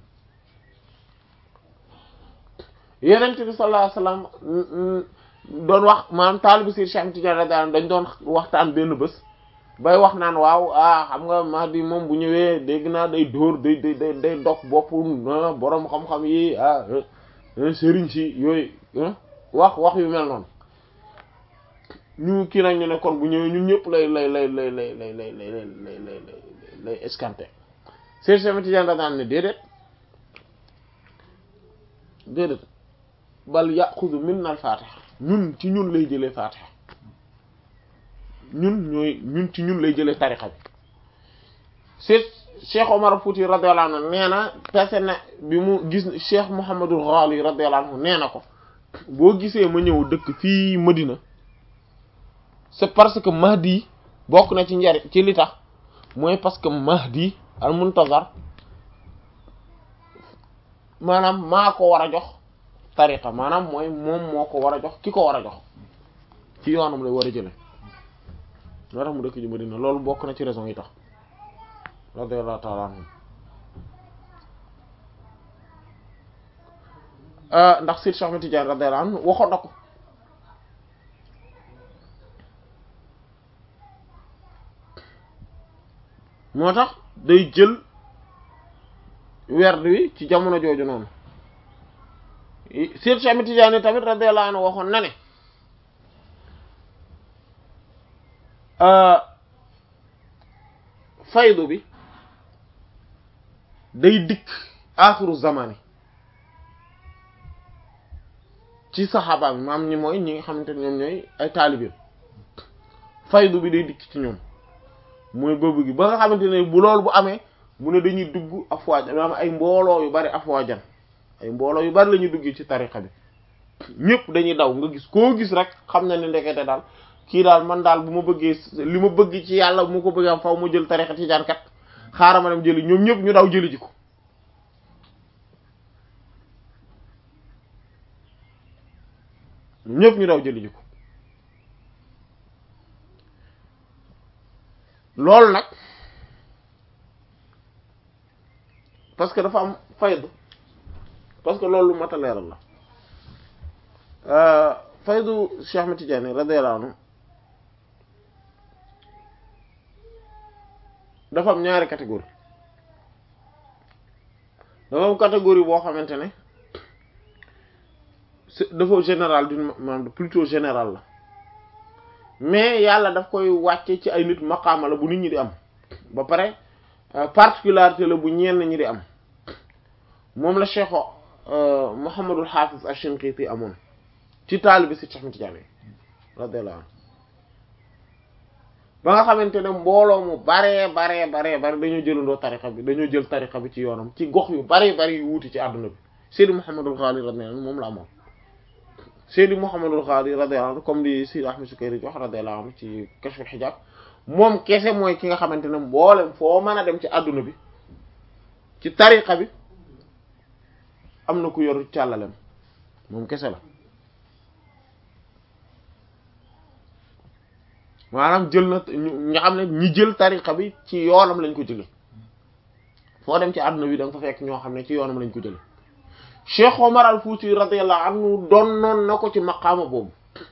yeneen bi sallallahu alayhi wasallam doon wax maanaam taalibu Seydi Cheikh Tidiane radiyallahu dañ doon waxtaan benn bés bay wax naan waaw ah xam nga Mahdi moom bu ñëwee dégg naa day dóor day day day day dog bopp boroom xam-xam yi ah sëriñ si yooyu wax wax yu mel noonu ñu kii nag ñu ne kon bu ñëwee ñun ñëpp lay lay lay lay lay lay lay lay lay lay lay lay escanté Seydi Cheikh Tidiane radiyallahu ne déedéet déedéet bal yaxudu minna al fatiha ñun ci ñun lay jëlee fatiha ñun ñooy ñun ci ñun lay jëlee tarixa bi c'est Cheikh Omar Fouti radiyallahu anhu nee na tase na bi mu gis Cheikh Mouhamadul Ghali radiyallahu anhu nee na ko boo gisee ma ñëw dëkk fii Medina c'est parce que Mahdi bokk na ci njari ci li tax mooy parce que Mahdi al Muntazar maanaam maa ko war a jox tariqa maanaam mooy moom moo ko war a jox ki ko war a jox ci yoonam lay war a jële loo tax mu dëkk ji Madina loolu bokk na ci raison yi tax radiyallahu ta'ala anhu ndax Seydi Cheikh Ahmed Tidiane radiyallahu anhu waxoon na ko moo tax day jël werd wi ci jamono jooju noonu Seydi Cheikh Ahmed Tidiane tamit radiyallahu anhu waxoon na ne faydu bi day dikk axiru zamani ci saxaaba bi maam ñi mooy ñi nga xamante ne ñoom ñooy ay taalibe faydu bi day dikk ci ñoom mooy bëbb gi ba nga xamante ne bu loolu bu amee mu ne dañuy dugg afwaajan maanaam ay mbooloo yu bari afwaajan ay mbooloo yu bari la ñuy duggee ci tariqa bi ñëpp dañuy daw nga gis koo gis rek xam na ne ndekete daal kii daal man daal bu ma bëggee li ma bëgg ci yàlla bu ma ko bëggee am faw ma jël tariqa tijaan kat xaaral ma dem jëli ñoom ñëpp ñu daw jëli ji ko ñëpp ñu daw jëli ji ko loolu nag parce que dafa am faydu parce que loolu lu mat a leeral la faydu Cheikh Ahmed Tidiane radiyallahu anhu dafa am ñaari catégorie dafa am catégorie boo xamante ne dafa général d'une maanaam plutôt général la mais yàlla daf koy wàcce ci ay nit maqaama la bu nit ñi di am ba pare particularité la bu ñenn ñi di am moom la Cheikh Muhammadul Hafiz Ash-Shinqiti amoon ci taalibi si Cheikh Ahmed Tidiane radiyallahu anhu ba nga xamante ne mbooloo mu baree baree baree bari dañoo jëlandoo tariqa bi dañoo jël tariqa bi ci yoonam ci gox yu bari bari yu wuti ci àdduna bi Seydi Muhammadul Ghali radiyallahu anhu moom la amoon Seydi Muhammadul Ghali radiyallahu anhu comme li Seydi Ahmed Sukayri wax radiyallahu anhu ci Kashful Hijab moom kese mooy ki nga xamante ne mboolem foo mën a dem ci àdduna bi ci tariqa bi am na ku yor càllalem moom kese la maanaam jël na nga xam ne ñi jël tariqa bi ci yoonam lañ ko jële foo dem ci àdduna bi da nga fa fekk ñoo xam ne ci yoonam lañ ko jële Cheikh Omar al Fouti radiyallahu anhu doon noon na ko ci maqaama boobu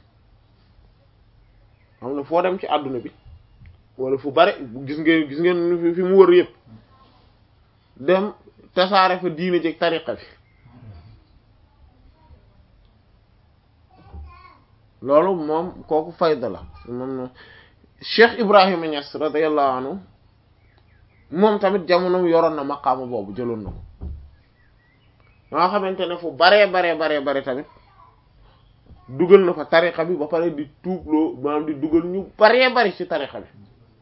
xam ne foo dem ci àdduna bi wala fu bare gis ngeen gis ngeen fi mu wër yëpp dem tasaare fa diine jëg tariqa bi loolu moom kooku fayda la moom Cheikh Ibrahima Niass radiyallahu anhu moom tamit jamonoom yoroon na maqaama boobu jëloon na ko nga xamante ne fu baree baree baree bare tamit dugal na fa tariqa bi ba pare di tuubloo maanaam di dugal ñu baree bari ci tariqa bi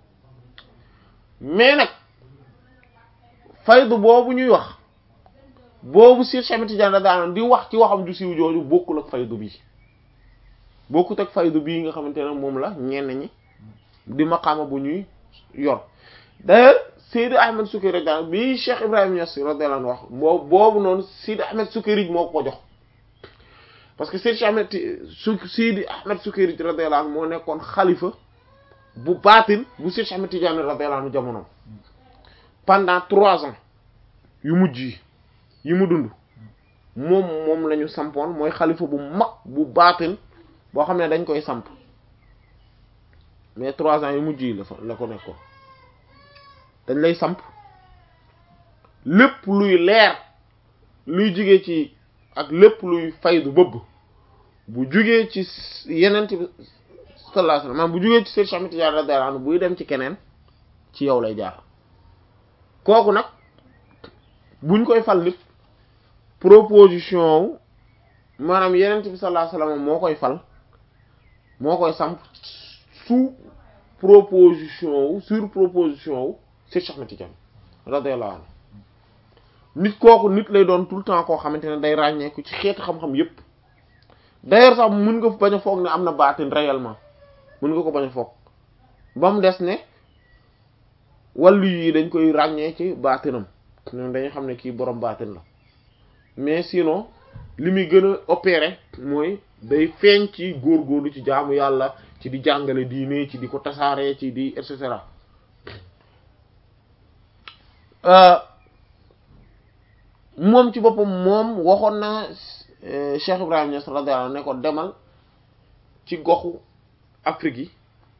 mais nag faydu boobu ñuy wax boobu Cheikh Ahmed Tidiane daan di wax ci waxam ju siiw jooju bokkul ak faydu bii bokkut ak faydu bii nga xamante ne moom la ñenn ñi di maqaama bu ñuy yor d'ailleurs Seydi Ahmed Sukayri radiyallahu bi Cheikh Ibrahim Niass radiyallahu anhu wax boobu boobu noonu Seydi Ahmed Sukayri moo ko jox parce que Seydi Ahmed su Seydi Ahmed Sukayri radiyallahu anhu moo nekkoon xalifa bu baatin bu Seydi Ahmed Tidiane radiyallahu anhu jamonoom pendant trois ans yu mujj yi yi mu dund moom moom la ñu sampoon mooy xalifa bu mag bu baatin boo xam ne dañ koy samp mais trois ans yu mujj yi la fa la ko nekkoon dañ lay samp lépp luy leer luy jugee ci ak lépp luy faydu bëbb bu jugee ci yeneen bi sallallahu alayhi wasallam maanaam bu jugee ci Cheikh Ahmed Tidiane radiyallahu anhu buy dem ci keneen ci yow lay jaar kooku nag buñ koy fal nit proposition wu maanaam yeneen bi sallallahu alayhi wasallam moo koy fal moo koy samp sous proposition wu sur proposition wu Cheikh Ahmed Tidiane radiyallahu anhu nit kooku nit lay doon tout le temps koo xamante ne day ràññeeku ci xeeti xam-xam yépp d'ailleurs sax mën nga bañ a foog ne am na baatin réellement mën nga ko bañ a foog ba mu des ne wàllu yi dañ koy ràññee ci baatinam ñoom dañuy xam ne kii borom baatin la mais sinon li muy gën a opérer mooy day feeñ ci góorgóorlu ci jaamu yàlla ci di jàngale diine ci di ko tasaaree ci di et cetera moom ci boppam moom waxoon na Cheikh Ibrahim Niass radiyallahu anhu ne ko demal ci goxu Afrique yi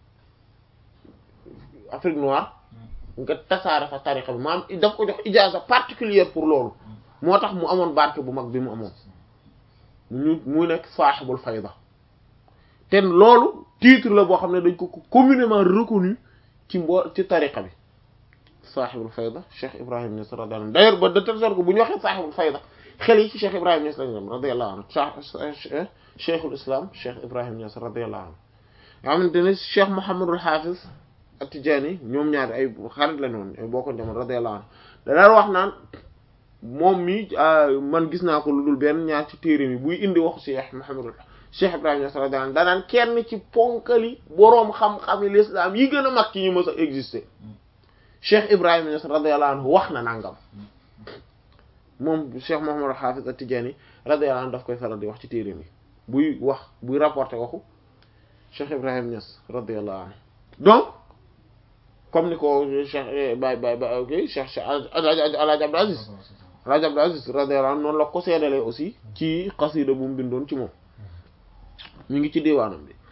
Afrique noire nga tasaare fa tariqa bi maanaam daf ko jox ijaaza particulière pour loolu moo tax mu amoon barke bu mag bi mu amoon ñu mu nekk saaxibul fayda te loolu titre la boo xam ne dañ ko communément reconnu ci mbo ci tariqa bi saaxibul fayda Cheikh Ibrahim Niass radiyallahu anhu d'ailleurs ba de telle sorte que bu ñu waxee saaxibul fayda xel yi ci Cheikh Ibrahim Niass lañu dem radiyallahu anhu cheikhul islam Cheikh Ibrahim Niass radiyallahu anhu nga xamante ne Cheikh Mouhamadul Hafiz At-Tidjânî ñoom ñaari ay xarit la noonu ay bokkoon jamono radiyallahu anhu da daan wax naan moom mi man gis naa ko lu dul benn ñaar ci téere mi buy indi waxu Cheikh Mouhamadul Cheikh Ibrahim Niass radiyallahu anhu danaan kenn ci ponkali boroom xam-xami l'islam yi gën a mag ci ñu mës a exister Cheikh Ibrahim Niass radiyallahu anhu wax na nangam moom Cheikh Mouhamadul Hafiz At-Tidjânî radiyallahu anhu daf koy faral di wax ci téere mi buy wax buy rapporter waxu Cheikh Ibrahim Niass radiyallahu anhu donc comme ni ko Cheikh bay bay bay ok Cheikh Alaaji Abdou Aziz Alaaji Abdou Aziz radiyallahu anhu noonu la ko seedalee aussi ci xasida bu mu bindoon ci moom ñu ngi ci diwaanam bi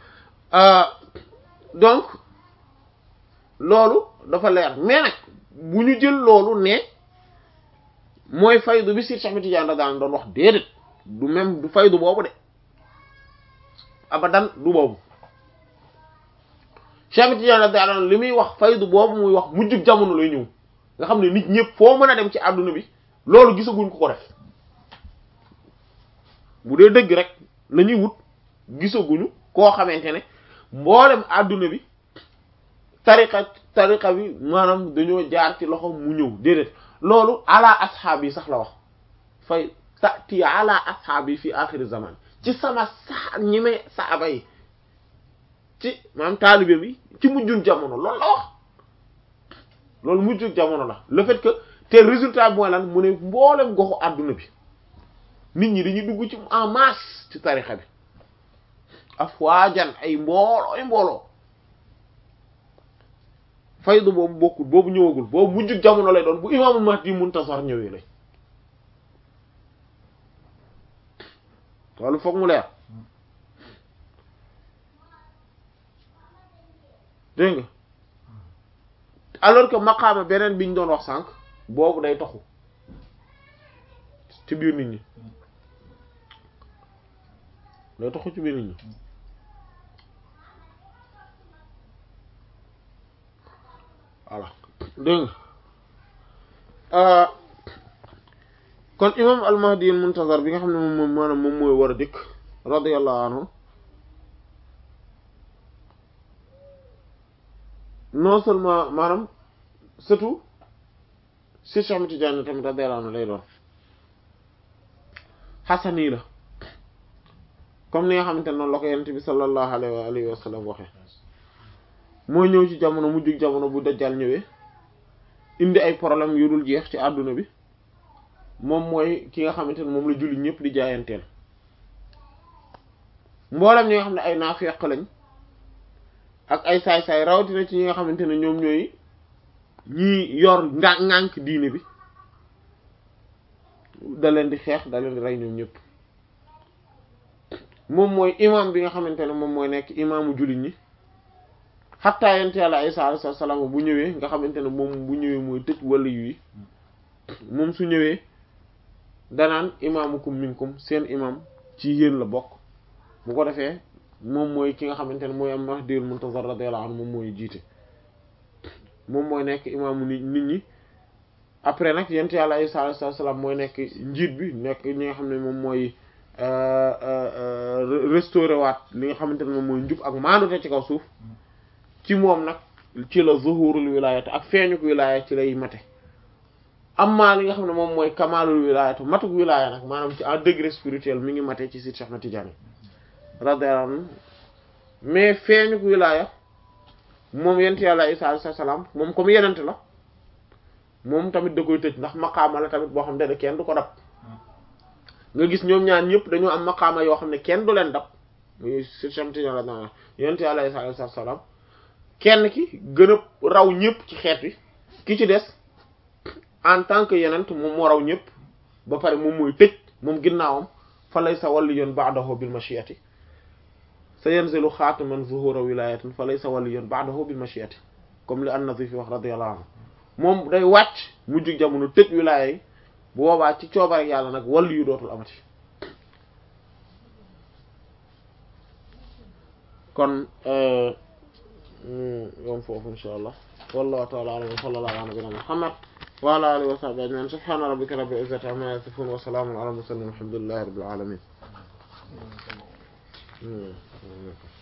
donc loolu dafa leer mais nag bu ñu jël loolu ne mooy faydu bi si Cheikh Ahmed Tidiane daan doon wax déedéet du même du faydu boobu de abadan du boobu Cheikh Ahmed Tidiane daan li muy wax faydu boobu muy wax mujjug jamono lay ñëw nga xam ne nit ñëpp foo mën a dem ci àdduna bi loolu gisaguñ ko ko def bu dee dëgg rek la ñuy wut gisaguñu koo xamante ne mboolem àdduna bi tariqa tariqa bi maanaam dañoo jaar ci loxo mu ñëw déedéet loolu ala asxaab yi sax la wax fay tati ala asxaab yi fi axiri zaman ci sama sa ñi may saaba yi ci maanaam taalibe bi ci mujjul jamono loolu la wax loolu mujjul jamono la le fait que te résultat bi mooy lan mu ne mboolem goxu àdduna bi nit ñi dañuy dugg ci en masse ci tarixa bi afwaajan ay mbooloo ay mbooloo faydu boobu bokkul boobu ñëwagul boobu mujjug jamono lay doon bu imaamul mahdi muntasar ñëwee lay loolu foog mu leer dégg nga alors que maqaama beneen biñ doon wax sànq boobu day toxu ci biir nit ñi day toxu ci biir nit ñi voilà dégg nga kon imam al-Mahdi al-Muntazar bi nga xam ne moom moom maanaam moom mooy war a dikk radiyallahu anhu non seulement maanaam surtout si Cheikh Ahmed Tidiane tamit radiyallahu anhu lay doon xasani la comme ni nga xamante ne noonu la ko yonent bi sallallahu alayhi wa alihi wa sallam waxee moo ñëw ci jamono mujjug jamono bu dajjal ñëwee indi ay problème yu dul jeex ci àdduna bi moom mooy ki nga xamante ne moom la julli ñëpp di jaayanteel mboolem ñi nga xam ne ay naafeq lañ ak ay saay-saay rawatina ci ñi nga xamante ne ñoom ñooy ñi yor nga ŋànk diine bi da leen di xeex da leen di rey ñoom ñëpp moom mooy imam bi nga xamante ne moom mooy nekk imaamu jullit ñi xattaa yent yàlla Isa alayhi salaam bu ñëwee nga xamante ne moom bu ñëwee mooy tëj wala yi moom su ñëwee danaan imaamukum minkum seen imam ci yéen la bokk bu ko defee moom mooy ki nga xamante ne mooy am Mahdiyul Muntazar radiyallahu anhu moom mooy jiite moom mooy nekk imaamu nit nit ñi après nag yent yàlla Isa alayhi salaam mooy nekk njiit bi nekk ñi nga xam ne moom mooy restauré waat li nga xamante ne moom mooy njub ak maandute ci kaw suuf ci moom nag ci la zuhurul wilayat ak feeñuk wilaya ci lay mate amma li nga xam ne moom mooy kamalul wilayatu matuk wilaya nag maanaam ci en degré spirituel mi ngi mate ci Sidi Cheikh Ahmed Tidiane radiyallahu anhu mais feeñuk wilaya moom yent yàlla Isa alayhi salaam moom comme yenent la moom tamit da koy tëj ndax maqaama la tamit boo xam ne kenn du ko dab nga gis ñoom ñaan ñëpp dañoo am maqaama yoo xam ne kenn du leen dab muy Sidi Cheikh Ahmed Tidiane radiyallahu anhu yent yàlla Isa alayhi salaam kenn ki gën a raw ñëpp ci xeet wi ki ci des en tant que yenent moom moo raw ñëpp ba pare moom mooy tëj moom ginnaawam fa lay sa wàllu yoon ba'dahu bil mashiati sa yanzilu xaataman zuhura wilayatin fa lay sa wàllu yoon ba'dahu bil mashiati comme li an-Nazifi wax radiyallahu anhu moom day wàcc mujj jamono tëj wilaya yi bu boobaa ci coobare yàlla nag wàllu yu dootul amati kon yom foofu insha allah wallahu ta'ala a'lam wa sallallahu ala nabiyyina muhammad wa ala alihi wa sahbihi ajma'in subhana rabbika rabbil izzati amma yasifun wa salamun ala mursalin walhamdulillahi rabbil alamin